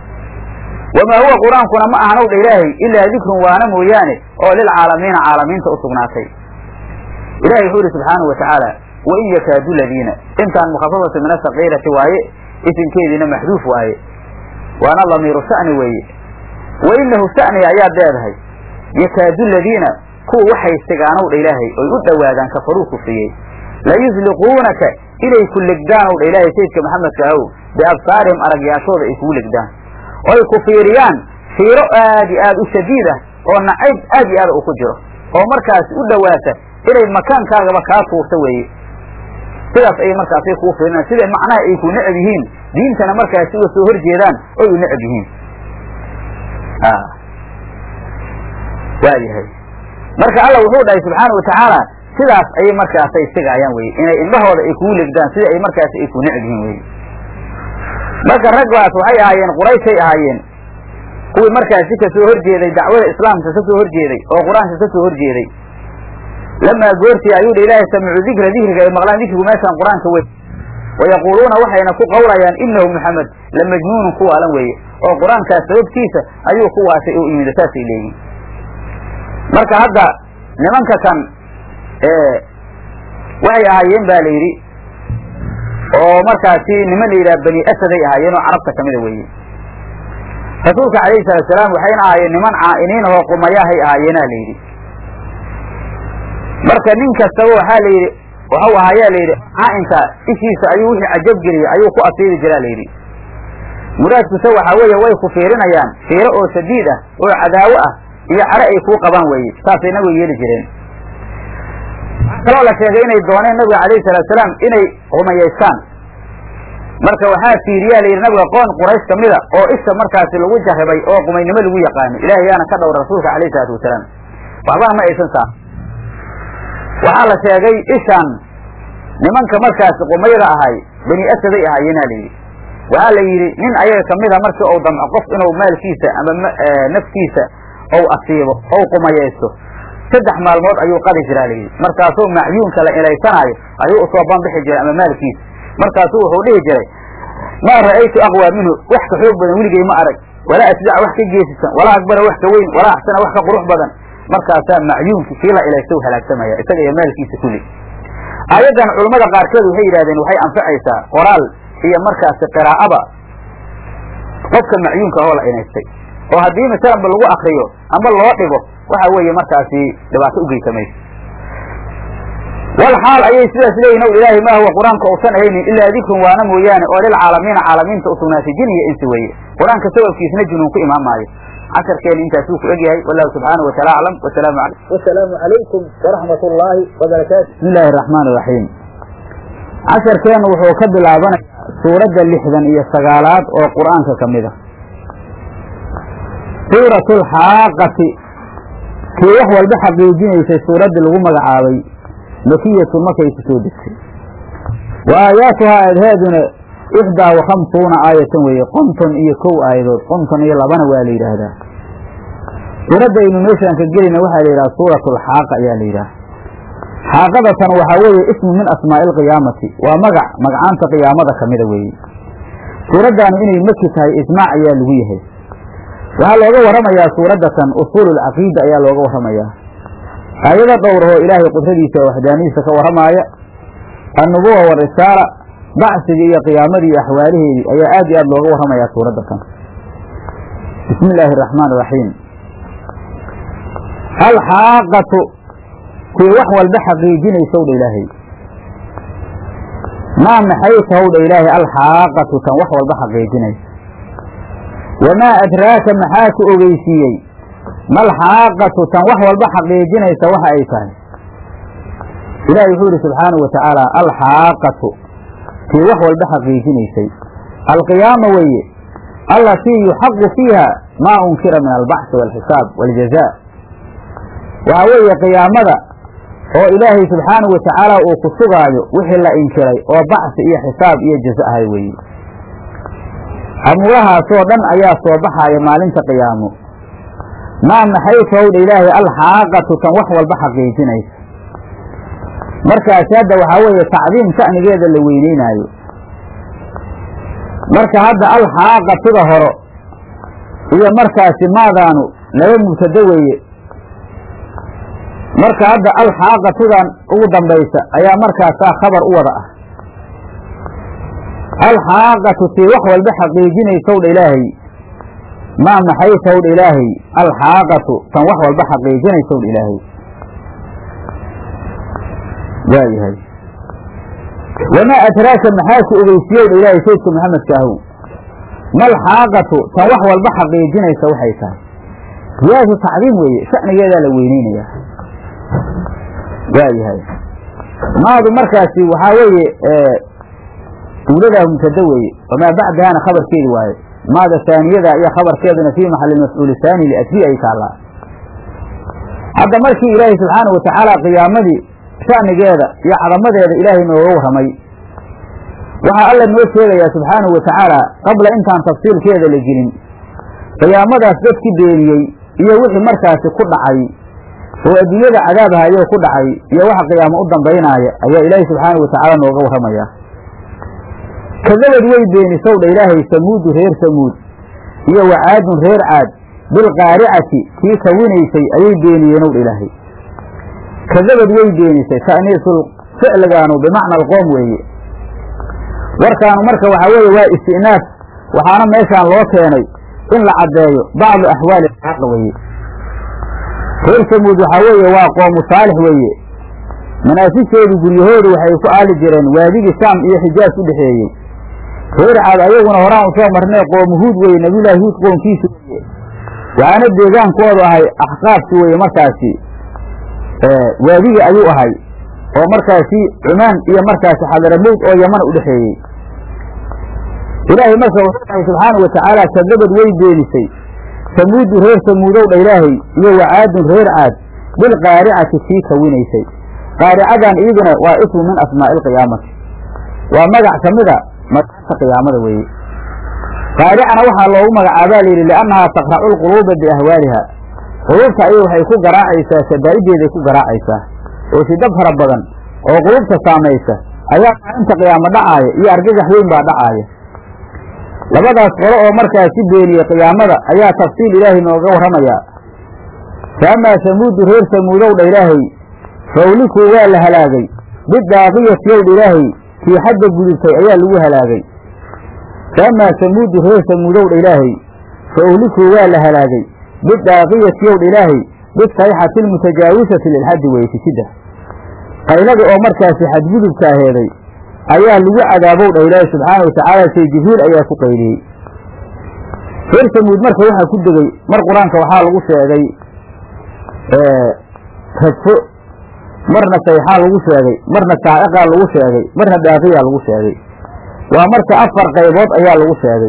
wamaa huwa qur-aankuna ma ahanow dha ilaahay ilaa dikrun waana mooyaane oo lilcaalamiina caalamiinta u sugnaatay ilahay wuxuu yihi subxaanahu watacaala wain yakaadu ladiina intaan mukhafafatu min asakiirati waaye isinkeediina maxduuf waaye waana lamiiru sha'ni weeye wainahu sha'niga ayaad leedahay yakaadu ladiina kuwa waxay sigaanow dha ilaahay oy u dhowaadaan kafaruu kufriyey layusliquunaka inay ku legdaanow dha ilaahay sayidka maxamedka ahow biabsaarihim aragyaashooda ay kugu legdaan oy ku fiiriyaan fiiro aad iyo aad u shadiid ah oo nacayb aad iyo aad u ku jiro oo markaasi u dhowaata inay makaankaagaba kaa tuurta weeye sidaas ayay markaasay kuu fiirinaan siday macnaha ay ku necab yihiin diintana markaasi uga soo horjeedaan oy u necab yihiin waayahay marka alla wuxuu dhahay subxaana watacaala sidaas ayay markaasay sigaayaan weye inay indhahooda ay kugu legdaan sida ay markaasi ay ku necab yihiin weye marka raggaas waxay ahaayeen qurayshay ahaayeen kuwii markaasi ka soo horjeeday dacwada islaamka ka soo horjeeday oo qur-aanka ka soo horjeeday lamaa goortii ayuu dha ilaahay samicu dikra dikriga ay maqlaan dikrigu meeshaan qur-aanka wey wayaquuluuna waxayna ku qawlayaan inahu muxamed la majnuunun ku waalan weeye oo qur-aankaas sababtiisa ayuu ku waashay oo imida saasay leeyihin marka hadda nimanka kan waxay ahaayeen ba la yidhi oo markaasi niman la yidhaha bani asaday ahaayeen oo carabta kamida weeye rasuulka calayhi salaatu salaam waxayna ahaayeen niman caa'iniin ahoo qumayahay ahaayeena la yidhi marka nin kastaba waxaa la yidhi waxau ahaayaa layidhi caainka ishiisa ayuu wixii cajab geliyey ayuu ku asiibi jiraa layidhi muraadkuse waxaa weeye way ku fiirinayaan fiiro oo sadiid ah oo cadaawo ah iyo cadho ay kuu qabaan weeye saasay nabiga yeeli jireen kaloo la sheegay inay dooneen nabiga calayhi salaatusalaam inay rumayaystaan marka waxaa fiiriyaa la yidhi nabiga qoon quraysh kamida oo isha markaasi lagu jarribay oo qumaynimo lagu yaqaano ilaahay yaana ka dhowra rasuulka calayhi salaatu wasalaam waxbana ma aysan saa waxaa la sheegay ishaan nimanka markaasi qumayda ahay bani asaday ahaayeena la yidhi waxaa la yidhi nin ayaga kamida markii ou damco qof inuu maalkiisa ama naftiisa ou asiibo ou qumayaysto saddex maalmood ayuu qadi jiraa layidhi markaasuu macyuunka la ilaysanaayo ayuu usoo banbixi jiray ama maalkiisa markaasuu wuxuu dhihi jiray maa ra'aytu aqwaa minhu wax ka xoog badan weligay ma arag walaa asdaca wax ka geesisan walaa akbara wax ka weyn walaa axsana wax ka qurux badan markaasaa macyuunki kii la ilaysta u halaagsamaya isaga iyo maalkiisa kulli aayaddan culammada qaarkeed waxay yidhahdeen waxay anfacaysaa qoraal iyo markaasi qiraa'aba qofka macyuunka oo la inaystay oo haddii masalanba lagu akriyo ama loo dhigo waxa weeye markaasi dhibaato u geysamayso wal xaal ayay sidaas leeyihin ow ilaahay ma huwa qur-aanka uusan ahaynin ilaa dikrun waana mooyaane oo lilcaalamiina caalamiinta usugnaatay jin iyo insi weeye qur-aanka sababkiisna junuun ku imaan maayo casharkeena intaasuu ku egyahay wallahu subxaanahu wataala aclam wasalaamu wasalaamu calaykum waraxmat ullaahi wabarakaatu bismi illaahi araxmaan iraxiim casharkeenu wuxuu ka bilaabanaya suuradda lixdan iyo sagaalaad oo qur-aanka ka mid a suuratu alxaaqati kii wax walba xaqiijinaysay suuraddii lagu magacaabay makiyatu markay ku soo degtay wa aayaatuhaa aadhaaduna ixdaa wa khamsuuna aayatan weeye konton iyo kow aayadood konton iyo labana waa la yidhaahdaa suuraddaynu meeshaan ka gelina waxaa la yidhaha suuratu alxaaqa ayaa la yidhaha xaaqadatan waxaa weeye ismu min asmaa'i alqiyaamati waa magac magacaanta qiyaamada kamida weeye suuraddaanu inay maki tahay ijmaac ayaa lagu yahay waxaa looga warramayaa suuraddatan usuululcaqiida ayaa looga warramayaa aayado dhowrahoo ilaahay qudradiisa oo waxdaanidiisa ka warramaaya annubuwa warisaala bacsigii iyo qiyaamadii iyo axwaalaheedii ayaa aad iyo aad looga warramayaa suuraddatan bismi illaahi araxmaan iraxiim alxaaqatu tii wax walba xaqiijinaysow dha ilaahay maa maxay tahow dha ilaahay alxaaqatu tan wax walba xaqiijinaysa wamaa adraaka maxaa ku ogeysiiyey malxaaqatu tan wax walba xaqiijinaysa waxa ay tahay ilahi wuxuu yidhi subxaanahu wa tacaala alxaaqatu tii wax walba xaqiijinaysay alqiyaama weeye allatii yuxaqu fiiha maa unkira min albacsi waalxisaab waaljaza waxaa weeye qiyaamada oo ilaahay subxaanahu wa tacaala uu ku sugaayo wixii la inkiray oo bacsi iyo xisaab iyo jaza ahay weeye amuurahaasoo dhan ayaa soo baxaaya maalinta qiyaamo maa maxay towdha ilaahay alxaaqatu tan wax walba xaqiijinaysa markaasi hadda waxaa weeye tacdiim sha'nigeeda la weyneynaayo marka hadda alxaaqatuda horo iyo markaasi maadaanu laba mubtado weeye marka hadda alxaaqatudan ugu dambaysa ayaa markaasaa khabar u wada ah alxaaqatu tii wax walba xaqiijinaysowdha ilaahay maa maxay towdha ilaahay alxaaqatu tan wax walba xaqiijinaysowdha ilaahay waayahay wamaa adraaka maxaa ku ogeysiiyowdha ilaahay saydka maxamedka ahow malxaaqatu tan wax walba xaqiijinaysa waxay tahay ziyaadatu tacdiim weeye sha'nigeedaa la weyneynayaa waayahay maadu markaasi waxaa weeye duuladaa mubtada weeye wamaa bacdahana khabarkeedi waaye maada saaniyada iyo khabarkeeduna fii maxali mafcuuli saani liajli ay taallaa hadda markii ilaahay subxaanau watacaala qiyaamadii sha'nigeeda iyo cadamadeeda ilaahay nooga warramay waxaa alla noo sheegayaa subxaanahu watacaala qabla intaan tafsiilkeeda la gelin qiyaamadaas dadkii beeniyey iyo wixii markaasi ku dhacay oo adduunyada cadaabahayoo ku dhacay iyo waxa qiyaamo u dambaynaaya ayaa ilaahay subxaanau watacaala nooga warramayaa kadabad way beenisowdha ilaahay samuudu reer samuud iyo wacaadun reer caad bilqaaricati kii kawinaysay ayay beeniyeenowdha ilaahay kadabad way beenisay ta'niisul ficligaanu bimacna alqoom weeye warkaanu marka waxaa weeye waa isti'naaf waxaana meeshaan loo keenay in la caddeeyo bacdu axwaali xaqa weeye reer samuud waxaa weeye waa qoomu saalix weeye manaasisheedu guryahoodu waxay ku aali jireen waadigii shaam iyo xijaaj u dhexeeyey reer caad ayaguna horaan usoo marnay qoomu huud weye nabiyullaahi huud qoomkiisa weye waxaana deegaankoodu ahay axqaabki weye markaasi waadigi ayuu ahay oo markaasi cumaan iyo markaasi xadaramowd oo yaman u dhexeeyey ilaahay marka wuxuu dhahay subxaana wa tacaala kadabad way beenisay samuudu reer samuudow dha ilaahay iyo wacaadun reer caad bilqaaricati sii kawinaysay qaaricadan iyaduna waa ismu min asmaa'i alqiyaamati waa magac ka mida magaata qiyaamada weeye qaaricana waxaa loogu magacaabaa layidhi liannahaa taqracu lquluuba biahwaaliha quluubta ayay waxay ku garaacaysaa shadaa'ideeday ku garaacaysaa oo shiddo fara badan oo quluubta saamaysa ayaa maalinta qiyaamo dhacaaya iyo argagax weyn baa dhacaaya labadaas qolo oo markaasi beeniyey qiyaamada ayaa tafsiil ilaahay nooga warramayaa faamaa samuudu reer samuudow dha ilaahay fawlikuu waa la halaagay bidaaqiyati yow dha ilaahay kii xadda gudubtay ayaa lagu halaagay faamaa samuudu reer samuudow dha ilaahay fawlikuu waa la halaagay bidaaqiyati yow dha ilaahay bisayxati almutajaawisati lilxaddi weytisida qaylada oo markaasi xadgudubka aheeday ayaa lagu cadaabow dha ilaahi subxaana watacaala shay jibriil ayaa ku qayliyey reer samuud marka waxaa ku degey mar qur-aanka waxaa lagu sheegay radfo marna sayxaa lagu sheegay marna saa'iqaa lagu sheegay marna daaqiyaa lagu sheegay waa marka afar qaybood ayaa lagu sheegay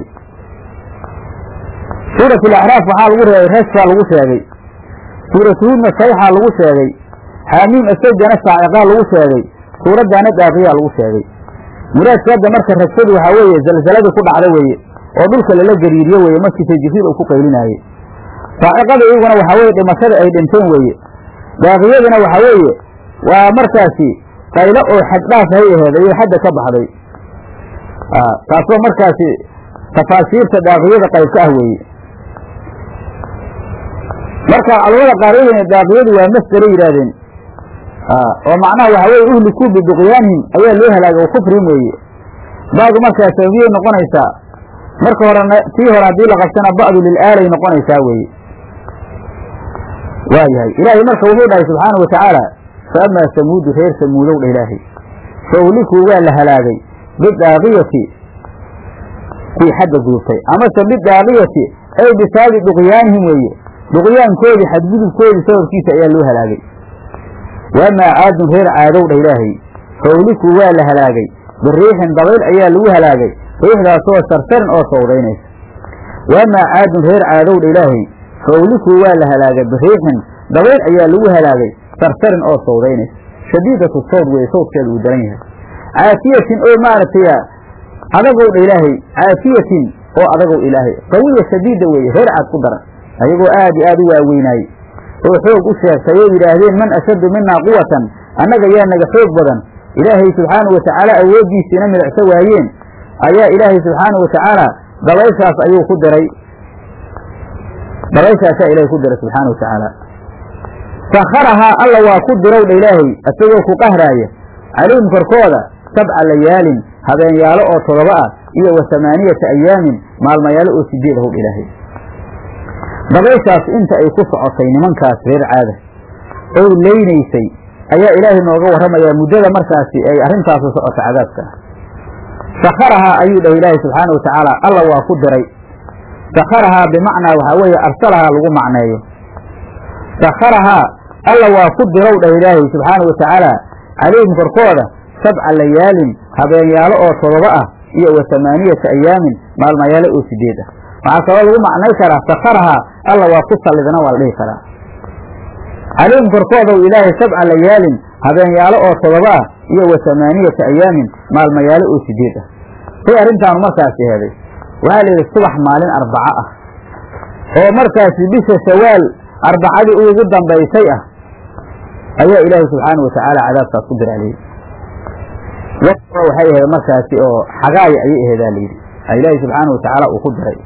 suurat alaxraaf waxaa lagu reebay rashkaa lagu sheegay suuratuhuudna sayxaa lagu sheegay xaamiim asajana saa'iqaa lagu sheegay suuraddaana daaqiyaa lagu sheegay muraadka hadda marka rajfadu waxaa weeye zalzaladii ku dhacda weeye oo dhulka lala gariiriyo weeye markiisa jibriil uu ku qaylinaayey saa'iqada iyaguna waxaa weeye dhimashada ay dhinteen weeye daaqiyaduna waxaa weeye waa markaasi qaylo oo xaddhaaf hay aheed ayay xadda ka baxday taasoo markaasi tafaasiirta daaqiyada qayb ka ah weeye marka culamada qaar weyne daaqiyadu waa masderay yidhaahdeen oo macnaha waxa weye uhlikuu biduqyaanihim ayaa loo halaagay oo kufrin weeye ba'du markaa sababiyay noqonaysaa marka horena tii hore haddii la qabtana ba'du lilaalay noqonaysaa weeye waa yahay ilaahay marka wuxuu dhahay subxaana wa tacaala fa amaa samuudu reer samuudow dha ilaahay fa uhlikuu waa la halaagay bidaaqiyati kii xadda gudubtay amase bidaaqiyati ay bisaabi duqyaanihim weeye duqyaankoodii xadgudubkoodii sababkiisa ayaa loo halaagay waamaa caadun reer caadow dha ilaahay fawlikuu waa la halaagay biriixin dabayl ayaa lagu halaagay riixdaasoo sarsarin oo sawdaynaysa waamaa caadun reer caadow dha ilaahay fawlikuu waa la halaagay biriixin dabayl ayaa lagu halaagay sarsarin oo sawdaynaysa shadiidatu sawd weeye sawdkeeda uu daran yahay caafiyatin oo maaragtay adagow dha ilaahay caafiyatin oo adagow ilaahay qawiya shadiida weeye reer caad ku daran ayagoo aad iyo aad u waaweynaayey oo xoog u sheegtay oo yidhaahdeen man ashaddu minaa quwatan annaga yaa naga xoog badan ilaahay subxaana wa tacaala awooddiisiina midacso waayeen ayaa ilaahay subxaana wa tacaala dabayshaas ayuu ku diray dabayshaasaa ilahay ku diray subxaana wa tacaala sakharahaa alla waa ku dirow dha ilaahay isagoo ku qahraaya calayhim korkooda sabca layaalin habeenyaalo oo todoba ah iyo wa hamaaniyata ayaamin maalmayaalo oo sideed ahow dha ilaahay dabayshaas inta ay ku socotay nimankaas reer caada oy leynaysay ayaa ilaahay nooga warramayaa muddada markaasi ay arrintaasu socota cadaabka ah sakharahaa ayuu dhahay ilaahay subxaana wa tacaala alla waa ku diray sakharahaa bimacnaa waxaa weeye arsalahaa lagu macneeyo sakharahaa alla waa ku dirow dhah ilaahay subxaana wa tacaala calayhim korkooda sabca layaalin habeenyaalo oo todoba ah iyo wa hamaaniyata ayaamin maalmayaalo oo sideed ah waxaa kaloo lagu macnay karaa sakharahaa alla waa ku sallidna waa la dhihi karaa calayhim korkoodaw ilaahay sabca layaalin habeenyaalo oo todoba ah iyo wa hamaaniyata ayaamin maalmayaalo oo sideed ah say arrintaanu markaasi heeday waxaa la yidhi subax maalin arbaco ah oo markaasi bisha shawaal arbacadii ugu dambaysay ah ayaa ilaahay subxaana wa tacaala cadaabkaas ku diraa layidhi waxay ahayd markaasi oo xagaaya ayay aheedaa layidhi ilaahay subxaana wa tacaala uu ku diray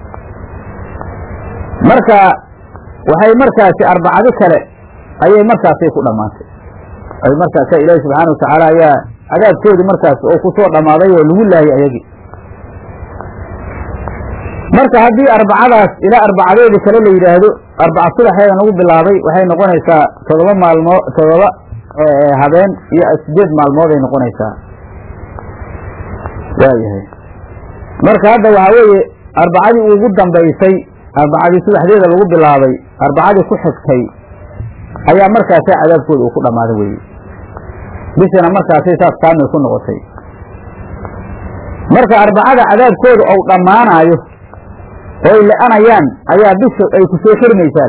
marka waxay markaasi arbacado kale ayay markaasay ku dhammaantay ay markaasa ilaahi subxaana wa tacaala ayaa cadaabkoodii markaas oo ku soo dhammaaday oo lagu laayay ayagii marka haddii arbacadaas ilaa arbacadeedii kale la yidhaahdo arbaca subaxeeda nagu bilaabay waxay noqonaysaa todoba maalmoo todoba habeen iyo sideed maalmood ay noqonaysaa waayahay marka hadda waxaa weeye arbacadii ugu dambaysay arbacadii subaxdeeda lagu bilaabay arbacadii ku xigtay ayaa markaasa cadaabkooda uu ku dhammaaday weye bishana markaasay saas kaamil ku noqotay marka arbacada cadaabkooda ou dhammaanaayo oo ay la-anayaan ayaa bisha ay ku soo xirmaysaa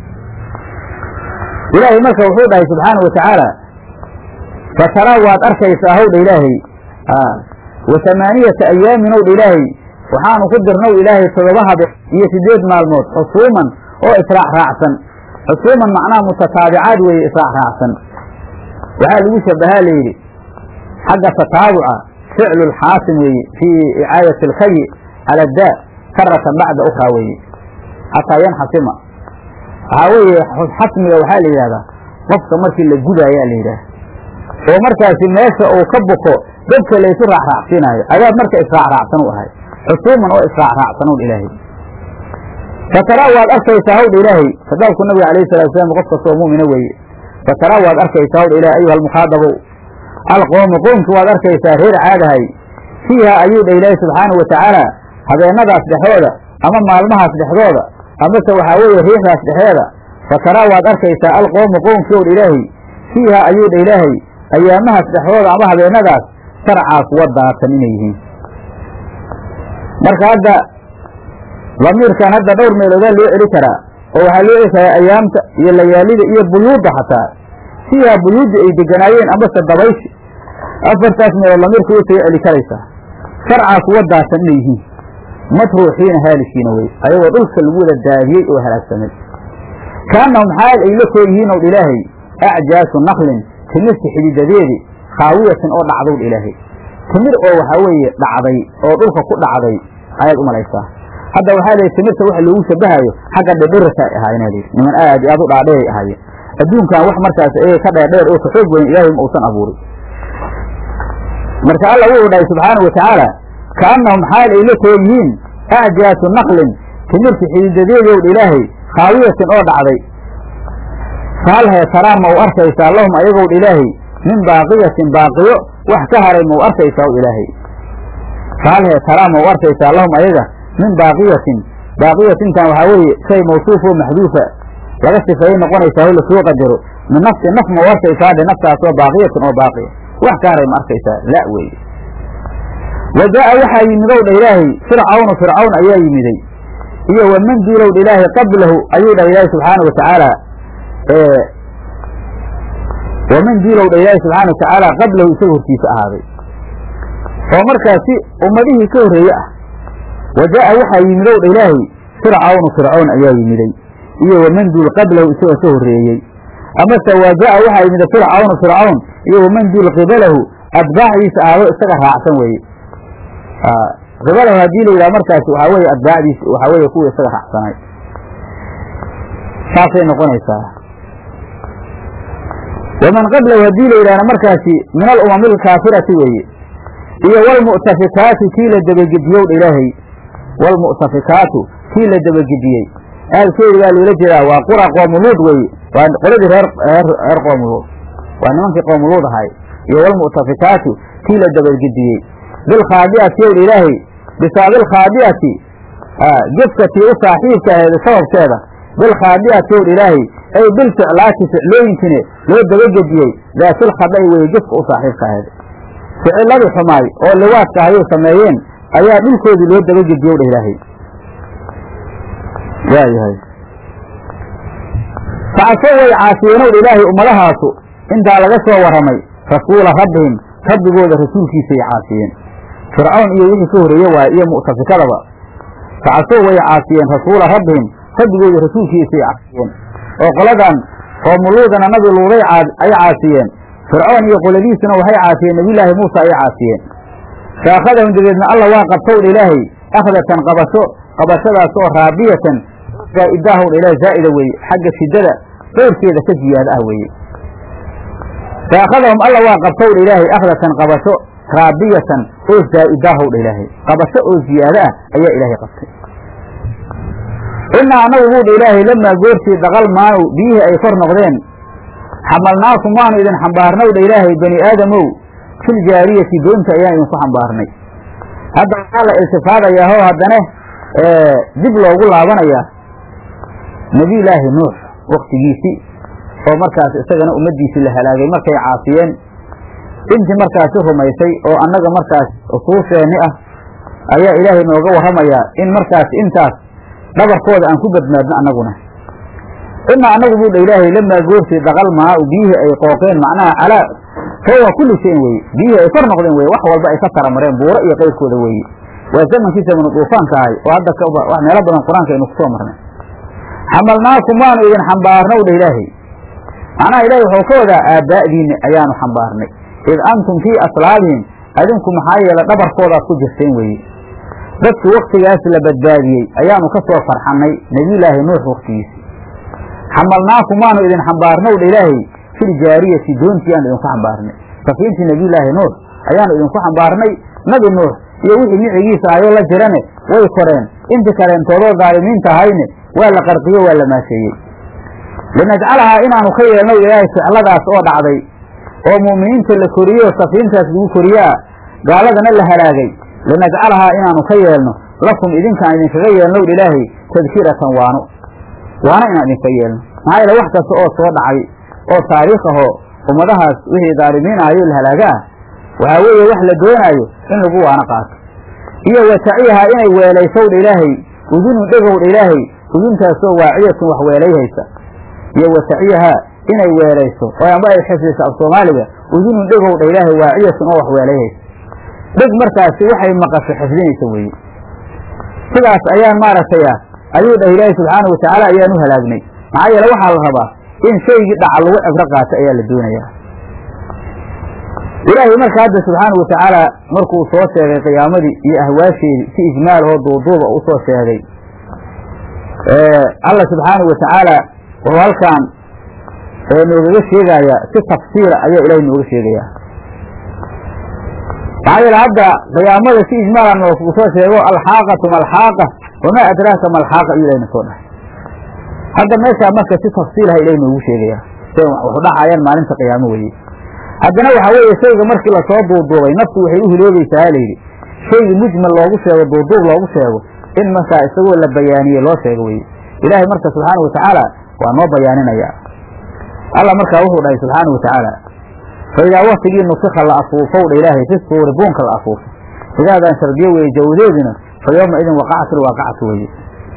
ilaahay marka wuxuu dhahay subxaana wa tacaala fataraa waad arkaysaa howdha ilaahay wa tamaaniyata ayaamin owdha ilaahay waxaanu ku dirnow ilaahay todoba habe iyo sideed maalmood xusuuman oo israac raacsan xusuuman macnaha mutataabicaad weeye israac raacsan waxaa lagu shabahaa layidhi xagga tataabuca ficlu lxaasim weeye fii icaayati alkayi cala daa karatan bacda ukraa weeye xataa yanxasima waxaa weeye xasmiga waxaa la yidhahdaa qofka markii la gudaayaa la yidhaah oo markaasi meesha uu ka buko dadka laysu raacraacsiinaayo adaab marka israacraacsan u ahay xusuuman oo israacraacsan un ilaahay fataraa waad arkaysaa hawdha ilaahay kadaabku nabiga alayhi salatu wasalaam qof kastoo mu'mina weeye fataraa waad arkaysaa hawdha ilahay ayuha almukhaadabow alqoomu qoomki waad arkaysaa reer caadahay fiiha ayuu dha ilaahay subxaanahu watacaala habeenadaas dhexdooda ama maalmahaas dhexdooda amase waxaa weeye riixdaas dhexeeda fataraa waad arkaysaa alqoomu qoomkii owdha ilaahay fiiha ayuu dha ilaahay ayaamahaas dhexdooda ama habeenadaas sarcaa kuwa daatan inay yihiin marka hadda damiirkan hadda dhowr meeloodaa loo celi karaa oo waxaa loo celi karaa ayaamta iyo layaalida iyo buyuudda xataa fiiha buyuudda ay deganaayeen amase dabayshi afartaas meelood damiirka way soo celi karaysaa sarcaa kuwa daatan inay yihiin matruuxiina haalishiina wey ayagoo dhulka lagu wada daadiyey oo halaagsamay kaanahum xaal ay la koo yihiin ow ilaahay acjaasu naklin timirta xididadeedi khaawiyatin oo dhacdowdh ilaahay timir oo waxaa weeye dhacday oo dhulka ku dhacday ayaad u malaysaa hadda waxaa lihi timirta waxa loogu shabahayo xagga dhedherasa ay ahaayeen lihi niman aad iyo aad u dhaadheeray ahaayeen adduunkan wax markaas ee ka dheerdheer oo ka xoog weyn ilaahay ma uusan abuurin marka alla wuxuu dhahay subxaana wa tacaala kaanahum xaal ay la koo yihiin acjaasu naklin timirta xididadeedowdh ilaahay khaawiyatin oo dhacday faalhee taraa ma u arkaysaa lahum ayagowdh ilaahay min baaqiyatin baaqiyo wax ka haray ma u arkaysaa w ilaahay faalhee taraa ma u arkaysaa lahum ayaga min baaqiyatin baaqiyatintan waxaa weeye shay mawsuuf oo maxduufa laga sifeeyey noqonaysaa o lasoo qadaro min nafsi naf ma u arkaysaa dhe naftaasoo baaqiyatin oo baaqiya wax ka haray ma arkaysaa la weeye wa jaa'a waxaa yimidow dha ilaahay fircawnu fircawn ayaa yimiday iyo waman duulow dha ilaahay qablahu ayuu dhah ilaahay subxaana wa tacaala waman duulow dha ilaahay subxaana wa tacaala qablahu isaga hortiisa ahaaday oo markaasi ummadihii ka horreeye ah wa jaa'a waxaa yimidow dha ilaahay fircawnu fircawn ayaa yimiday iyo waman duul qablahu isaga ka horreeyey amase wa jaa'a waxaa yimida fircawnu fircawn iyo waman duul qibalahu atbaacdiisa ahaado isaga raacsan weeye qibalahu haddii la yidhaha markaasi waxaa weeye atbaacdiisa waxaa weeye kuwa isaga raacsanay saasay noqonaysaa waman qablahu haddii la yidhahna markaasi min alumami alkaafirati weeye iyo walmu'tafikaatu kii la dabagediyowdha ilaahay walmu'tafikaatu kii la dabagediyey aalkeedi baa loola jeedaa waa qura qoomuluud weeye waa qoladii reer reer qoomuluud waa nimankii qoomuluud ahay iyo walmu'tafikaatu kii la dabagediyey bilkhaadi'ati yowdha ilaahay bisaabilkhaadi'ati gefkatii u saaxiibka aheed sababteeda bilkhaadi'ati yowdha ilaahay ay bilficlaati ficlooyinkine loo dabagediyey daatilkhadai weye gefka u saaxiibka aheed ficiladii xumaay oo liwaadka ayay sameeyeen ayaa dhulkoodii loo dabagediyow dha ilaahay waayahay facasoo way caasiyeenow dha ilaahay ummadahaasu intaa laga soo warramay rasuula rabbihim rabbigooda rasuulkiisay caasiyeen fircawn iyo wixii ka horreeye waaye iyo mu'tafikadaba facasoo way caasiyeen rasuula rabbihim rabbigooda rasuulkiisay caasiyeen oo qoladan qoomuluudana nabi luuday ay caasiyeen fircoon iyo qoladiisuna waxay caasiyeen nebiyulaahi muusa ayay caasiyeen faakhadahum dabeedna alla waa qabtowdha ilaahay akhdatan qabasho qabashadaas oo raabiyatan zaa'idahowdha ilahay zaa'ida weeye xagga shiddada doorkeeda ka ziyaada ah weeye faakhadahum alla waa qabtowdha ilaahay akhdatan qabasho raabiyatan oo zaa'idahowdha ilaahay qabasho oo ziyaado ah ayaa ilaahay qabtay innaa annagu buudha ilaahay lamaa goortii daqal maanu biyihii ay kor noqdeen xamalnaakum waanu idin xambaarnow dha ilaahay bani aadamow fil jaariyati doonta ayaan idinku xambaarnay hadda waxaa la iltifaadayaa oo haddana dib loogu laabanayaa nebiyulaahi nuux waktigiisii oo markaas isagana ummaddiisii la halaagay markay caasiyeen intii markaasi rumaysay oo annaga markaas usuusheenni ah ayaa ilaahay nooga warramayaa in markaas intaas dhabarkooda aan ku badmaadno annaguna ina annagu buu dha ilaahay lamaa goortii daqal maau biyihii ay qooqeen macnaha calaa fawqa kulli shayin weeye biyihii ay kor noqdeen weye wax walba ay ka taramareen buuro iyo qayrkooda weeye waa zamankii zamanu duufaanka ahay oo hadda wax meelo badan qur-aanka aynu kusoo marnay xamalnaakum waanu idin xambaarnow dha ilaahay macnaha ilahay wuxuu ka wadaa aabbaa'diinni ayaanu xambaarnay id antum fii aslaabihim adinku maxaa yeele dhabarkoodaad ku jirteen weeye dadkii waktigaas la badbaadiyey ayaanu ka soo farxannay nebiyulaahi nuux waktigiisi xamalnaakum waanu idin xambaarnow dha ilaahay fil jaariyati doontii aanu idinku xambaarnay safiintii nebiyulaahi nuux ayaanu idinku xambaarnay nabi nuux iyo wixii micigiisa ahayoo la jirane way koreen intii kaleentoodoo daalimiinta ahayne waa la qarqiyo waa la maasheeyey linajcalahaa inaanu ka yeelnow ilaahay ficladaas oo dhacday oo mu'miniinta la koriyo safiintaas lagu koriyaa gaaladana la halaagay linajcalahaa inaanu ka yeelno lakum idinkaan idinkaga yeelnow ilaahay tadkiratan waano waana inaan idinka yeelno maxaa yeele wax kasta oo soo dhacay oo taariikh ahoo ummadahaas wixii daalimiin ahayo la halaaga ah waxaa weeye wax la doonaayo in lagu waano qaato iyo wataciyahaa inay weelaysowdha ilaahay udunun dhegowdha ilaahay uduntaasoo waaciyatun wax weelayhaysa iyo wataciyahaa inay weelayso oo amba ay xifdiso af soomaaliga udunun dhegowdha ilaahay waaciyatun oo wax weelayhaysa dheg markaasi waxay maqasho xifdinaysa weeye sidaas ayaan maaragtay ah ayuu dhah ilaahay subxaana watacaala ayaan u halaagnay maxaa yeele waxaa la rabaa in shaygii dhaca lagu cibro qaato ayaa la doonayaa ilaahay marka hadda subxaana watacaala markuu soo sheegay qiyaamadii iyo ahwaasheedii si ijmaal oo duuduuba u soo sheegay alla subxaana watacaala wuxuu halkaan noogaga sheegayaa si tafsiira ayaa ilahay nooga sheegayaa maxaa yeele hadda qiyaamada si ijmaala noogu soo sheego alxaaqatu malxaaqa wamaa adraaka malxaaqa ayuu ilahna soo dhahay hadda meeshaa marka si tafsiilaha ilahay noogu sheegayaa say waxu dhacayaan maalinta qiyaamo weeye haddana waxaa weeye shayga markii lasoo duuduubay naftu waxay u hiloobaysaa ha layidhi shaygi mujmal loogu sheego duuduub loogu sheego in markaa isagoo la bayaaniye loo sheego weye ilaahay marka subxaana watacaala waa noo bayaaninaya alla markaa wuxuu dhahay subxaana watacaala fa idaa waktigii nufika la afuufow dha ilaahay fi suuri buunka la afuufo idaadan shardiyo weeye jawadeedina fa yooma idin waqacati lwaaqacatu weye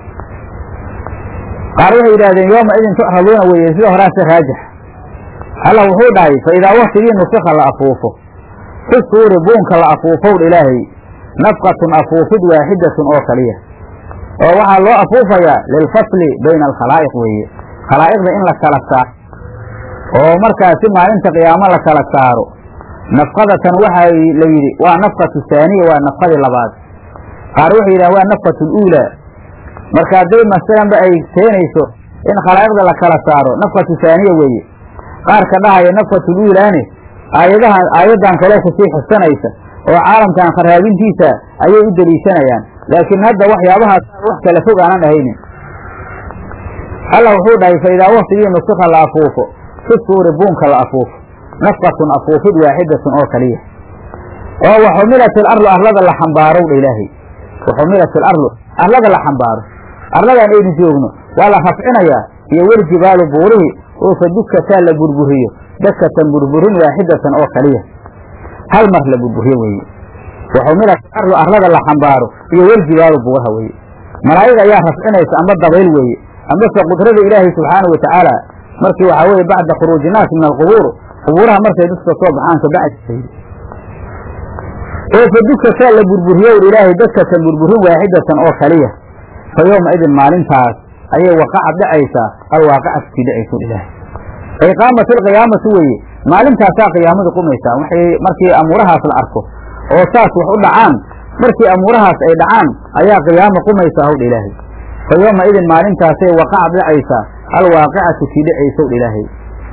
qaar waxay yidhahdeen yooma idin tucraduuna weeye sida horaase raajix alla wuxuu dhahay fa idaa waktigii nufika la afuufo fi suuri buunka la afuufow dha ilaahay nafqatun afuufid waaxidatun oo kaliya oo waxaa loo afuufayaa lilfasli bayna alkhalaa'iq weeye khalaa'iqda in la kala saaro oo markaasi maalinta qiyaamo la kala saaro nafqadatan waxaa la yidhi waa nafqatu haaniya waa nafqadii labaad qaar waxay yidhahan waa nafqatu luulaa marka hadday masalanba ay keenayso in khalaa'iqda la kala saaro nafqatu haaniya weeye qaarka dhahaya nafqatu luulaane aayadaha aayaddan kaloo kusii xusanaysa oo caalamkan kharaabintiisa ayay u deliishanayaan laakiin hadda waxyaabahaas wax kala fog aanan ahaynin alla wuxuu dhahay fa idaa waktigii nufika la afuufo fi suuri buunka la afuufo nafqatun afuufid waaxidatun oo kaliya oo waxumilat ilardu arlada la xambaarow dha ilaahay waxumilat ilardu arlada la xambaaro arladan aynu joogno waa la rafcinayaa iyo weljibaalu buurihii oo fa dukataa la burburiyo dakatan burburin waaxidatan oo kaliya hal mar la burburiyo weeye waxumilat ilardu arlada la xambaaro iyo weljibaalu buuraha weeye malaa'ig ayaa rafcinaysa amba dabayl weeye ambase qudrada ilaahay subxaana watacaala markii waxaa weeye bacda khuruuji naasi min alqubuur qubuuraha markay dadka soo baxaan kabacdi oo fa dukataa la burburiyo ilaahay dadkatan burburin waaxidatan oo kaliya fa yooma idin maalintaas ayay waqacad dhacaysaa alwaaqicatu kii dhacayso ilaahay ay qaamat ilqiyaamatu weeye maalintaasaa qiyaamadu qumaysaa waxay markii amuurahaas la arko oo saas wax u dhacaan markii amuurahaas ay dhacaan ayaa qiyaama qumaysaa howdha ilaahay fa yooma idin maalintaasay waqacad dhacaysaa alwaaqicatu kii dhacaysow dha ilaahay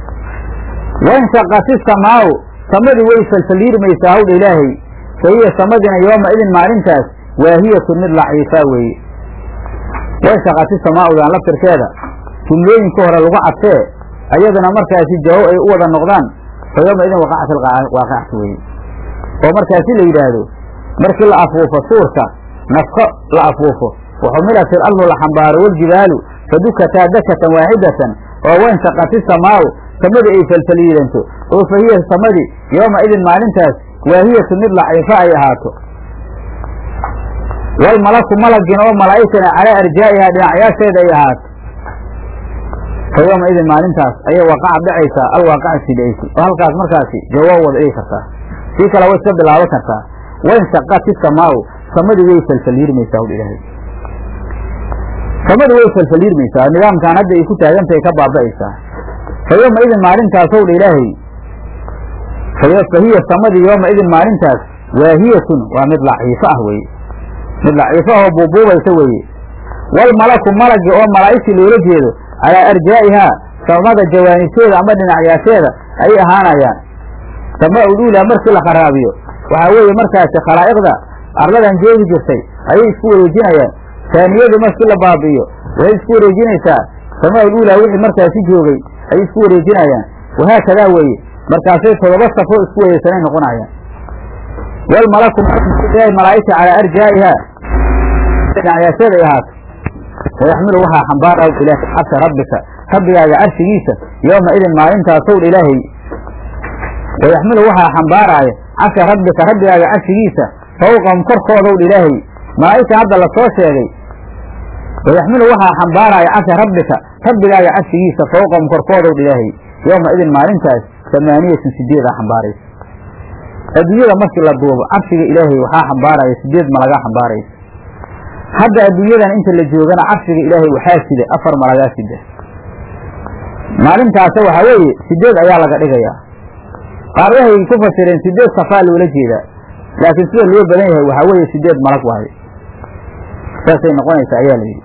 wanshaqati samaau samadii way falfaliirmaysaa howdha ilaahay fa hiya samadina yooma idin maalintaas waahiyatun mid laciifaa weeye wanshaqati samaaudan laftirkeeda jumlooyinka hore lagu cadfee ayaduna markaasi jawaab ay u wada noqdaan fa yowma idin waqacat alwaaqicatu weye oo markaasi la yidhaahdo markii la afuufo suurka nafko la afuufo waxumilat il ardu la xambaaro waljibaalu fadukataa dakatan waaxidatan oo wainshaqat isamaau samadii ay falfaliidanto oo fa hiya samadii yooma idin maalintaas waahiyatu mid laciifo ay ahaato walmalaku malagin oo malaa'igtana calaa arjaa'ihaa dhinacyaasheeda ay ahaato fa yooma idin maalintaas ayay waaqaca dhacaysaa alwaaqaca sidaysi oo halkaas markaasi jawaab wada dhigi kartaa sii kale way iska bilaaban kartaa wainshaqat isamaau samadii way falfaliirmaysaa ul ilaahay samadu way falfaliirmaysaa nidaamkan hadda ay ku taagantahay ka baaba'aysaa fa yooma idin maalintaas ow dha ilaahay fa hiya samadii yooma idin maalintaas waahiyatun waa mid laciifo ah weye mid laciifo ah oo buubuubaysa weeye walmalaku malagi oo malaa'igtii loola jeedo calaa arjaa'ihaa samada jawaanibteeda ama dhinacyaasheeda ayay ahaanayaan sama uluulaa markii la kharaabiyo waxaa weeye markaasi khalaa'iqda arladan joogi jirtay ayay isku wareejinayaan taaniyadii markii la baabi'iyo waxay isku wareejinaysaa samaa uluulaa wixii markaasi joogay ayay isku wareejinayaan wahaakadaa weeye markaasay todoba safoo isku wareegsanay noqonayaan walmalaku malaa'igta calaa arjaa'ihaa dhinacyaasheeda ay ahaato wayaxmilu waxaa xambaaraya ilaah carsha rabbika rabbigaaga carshigiisa yooma idin maalintaasow ilaahay wayaxmilu waxaa xambaaraaya carsha rabbika rabbigaaga carshigiisa fawqahum korkoodow ilaahay malaa'igta hadda lasoo sheegay wayaxmilu waxaa xambaaraya carsha rabbika rabbigaaga carshigiisa fawqahum korkoodow ilaahay yooma idin maalintaas tamaaniyatun sideedaa xambaaraysa adduunyada markii la duubo carshiga ilaahay waxaa xambaaraya sideed malagaa xambaaraysa hadda adduunyadan inta la joogana carshiga ilaahay waxaa sida afar malagaa sida maalintaasa waxaa weeye sideed ayaa laga dhigayaa qaar waxay ku fasireen sideed safaa loola jeedaa laakiin sida loo badan yahay waxaa weeye sideed malag waayo saasay noqonaysaa ayaa la yidhi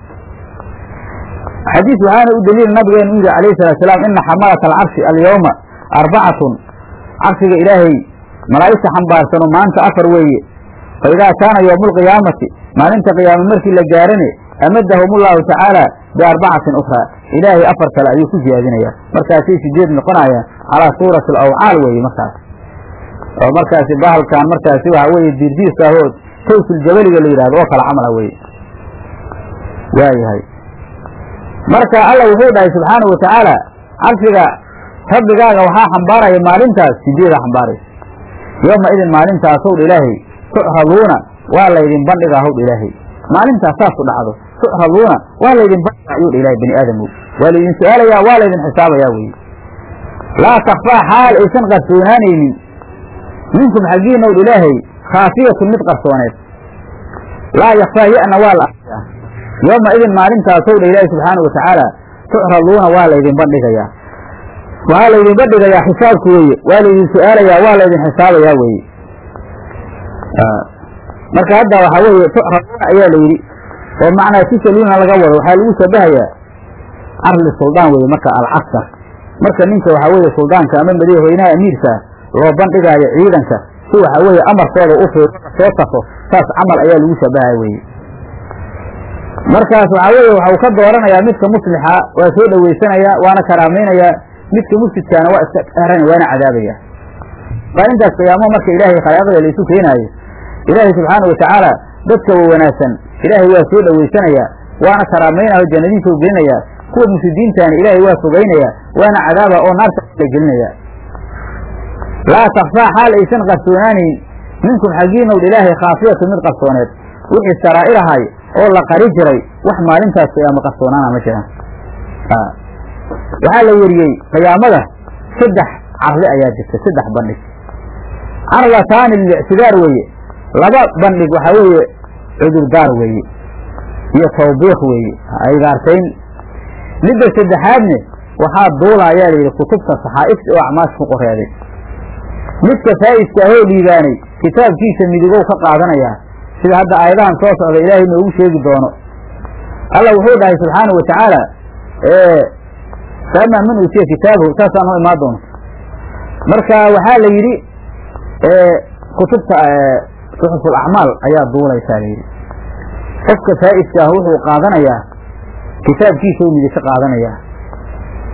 xadiis waxaana u daliil nabigeenu u yidhi alayhi salatu salaam ina xamalata alcarshi alyawma arbacatun carshiga ilaahay malaa'igta xambaarsano maanta afar weeye fa idaa kaana yowmu alqiyaamati maalinta qiyaama markii la gaarane amadahum ullahu tacaala biarbacatin ukhraa ilaahay afar kale ayuu ku ziyaadinayaa markaasay sideed noqonayaan calaa suurati alawcaal weeye markaas oo markaasi bahalkan markaasi waxa weeye diirdiirka ahood tawsuljabaliga la yidhahdo oo kale camala weye waayahay marka alla wuxuu dhahay subxaanahu watacaala carshiga rabbigaaga waxaa xambaaraya maalintaas sideeda xambaaraysa yooma idin maalintaasow dha ilaahay tucraduuna waa laydin bandhigaa howdha ilaahay maalintaas saasu dhacdo tucraduuna waa laydin bandhigaa ayuu dha ilahay bani aadamow waa laydin su-aalayaa waa laydin xisaabayaa weye laa takfaa xaal aysan qarsoonaanaynin minkum xaggiina owdha ilaahay khaafiyatun mid qarsooneed laa yakfaa yana waa la arkaa yooma idin maalintaasow dha ilaahi subxaanau watacaala tucraduuna waa laydin bandhigayaa waxaa laydin bandhigayaa xisaabku weeye waa laydin su-aalayaa waa laydin xisaabayaa weeye marka hadda waxaa weeye tucraduuna ayaa la yidhi oo macnaa tusaluuna laga wado waxaa lagu shabahayaa carli suldaan weye marka alcaskar marka ninka waxaa weeye suldaanka ama madaxweynaha amiirkaa loo bandhigaayo ciidanka si waxaa weeye amarkooda u fiir soo safo saas camal ayaa lagu shabahaya weye markaas waxaa weeye waxau ka dooranayaa midka muslixa waa soo dhoweysanayaa waana karaamaynayaa midka mufsidkaana waa iska eran waana cadaabaya maalintaas qiyaamo marka ilaahay khalaaqda la isu keenaayo ilaahay subxaana watacaala dadka wa wanaagsan ilaahay waa soo dhoweysanayaa waana karaamaynaya o jannadiisa u gelinayaa kuwa mufsidiintaana ilaahay waa fogaynaya waana cadaaba oo naarta la gelinaya laa takfaa xaal aysan qarsoonaanayn minkum xaggiinow ilaahay khaafiyatu mid qarsooneed wixii saraa'irahay oo la qari jiray wax maalintaas qiyaamo qarsoonaana ma jiraan waxaa la weriyey qiyaamada saddex carli ayaa jirta saddex bandhig carlataani lilictidaar weeye laba bandhig waxaa weeye cudurdaar weeye iyo tawbiiq weeye aygaartayn midda saddexaadne waxaa duula ayaa la yidhi kutubta saxaa'ifta oo acmaasha ku qoreeday midka faa'iska ahoo liibaanay kitaabkiisa midigow ka qaadanayaa sida hadda aayadahan soo socda ilaahay noogu sheegi doono alla wuxuu dhahay subxaanau watacaala faamaa man uutiya kitaabahu saasaan noo imaan doonto marka waxaa la yidhi kutubta suxuful acmaal ayaa duulaysaa la yidhi qofka faa'iska ah wuxuu qaadanayaa kitaabkiisa u midi ka qaadanayaa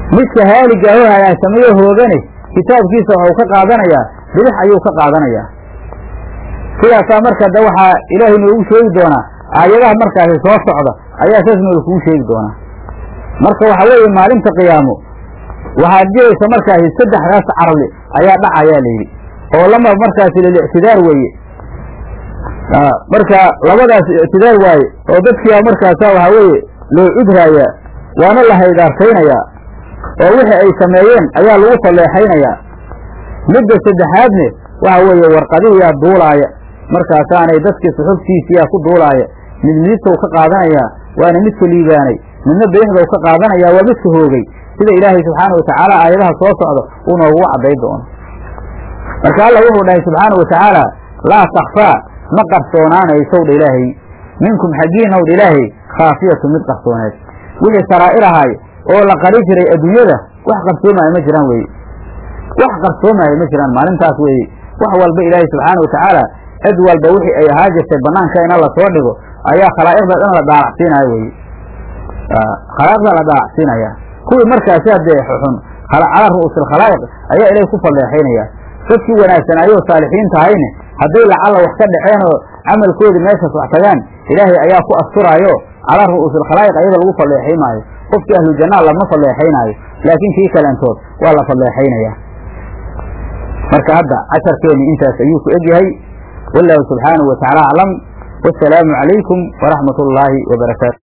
midka haaliga oo halaagsameyo hoogane kitaabkiisa waxuu ka qaadanayaa bidix ayuu ka qaadanayaa sidaasaa marka de waxaa ilaahay noogu sheegi doonaa aayadaha markaasi soo socda ayaa saas nooga kugu sheegi doonaa marka waxa weeye maalinta qiyaamo waxaad jiraysa markaasi saddexdaas carli ayaa dhacayaa layidhi oo lama markaasi lilictidaar weeye marka labadaas ictidaar waaye oo dadkiia markaasa waxaa weeye loo cudraayaa waana la haydaartaynayaa oo wixii ay sameeyeen ayaa lagu falleexaynayaa midda saddexaadne waxa weeye warqadihiyaa duulaaya markaasaanay dadkii suxuftiisiyaa ku duulaaya mid midibtow ka qaadanayaa waana midka liibaanay midna bidixdow ka qaadanayaa waa midka hoogay sida ilaahay subxaana watacaala aayadaha soo socda uu noogugu cadday doono marka alla wuxuu dhahay subxaana watacaala laa takfaa ma qarsoonaanaysow dha ilaahay minkum xaggiinnaw dha ilaahay khaafiyatu mid qarsooneed wixii saraa'ir ahay oo la qari jiray adduunyada wax qarsoomaayo ma jiraan weeye wax qarsoomaayo ma jiraan maalintaas weeye wax walba ilaahay subxaana watacaala cid walba wixii ay ahaa jirtay banaanka ina lasoo dhigo ayaa khalaa'iqda dhan la daalacsiinaya weye khalaa'iqda la daalacsiinaya kuwii markaasi haddee xun calaa ru'uusil khalaa'iq ayaa ilahay ku falleexaynaya dadkii wanaagsanaayo saalixiin tahayne hadday lacalla wax ka dhaceen oo camalkoodii meeshaas wax tagaan ilaahay ayaa ku asturaayo calaa ru'uusil khalaa'iq ayada lagu falleexay maayo qofkii ahlu jannaa lama falleexaynaayo laakiin kii kalentood waa la falleexaynaya marka hadda casharkeenni intaas ayuu ku egyahay wallahu subxaanahu watacaala aclam wasalaamu calaykum waraxmat ullaahi wabarakaatu